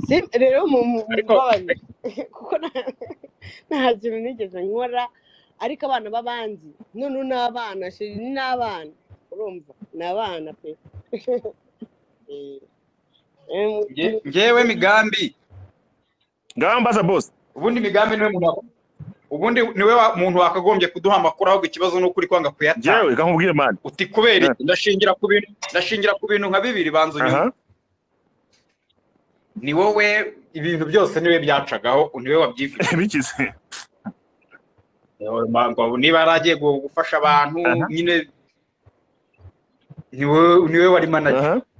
Si- rero mu mu- Ariko- mumbabarire kuko na- nta kintu nigeze nkora ariko abana b'abandi noneho ni abana sheri ni n'abana urumva ni abana pe Eh, eh, mu- Nge- ngewe migambi ngambaza boss ubundi migambi niwe muntu wa- ubundi niwe wa- muntu wakagombye kuduha amakuru ahubwo ikibazo ni ukuri kwanga kuyatanga jewe reka nkubwire mani uti kubera iki ndashingira ku bintu ndashingira ku bintu nka bibiri banza unyumve aha ni wowe ibintu byose niwe byacagaho niwe wabyifite bikize niba yaragiye gufasha abantu Aha. nyine ni wowe- ni wowe wari manager aha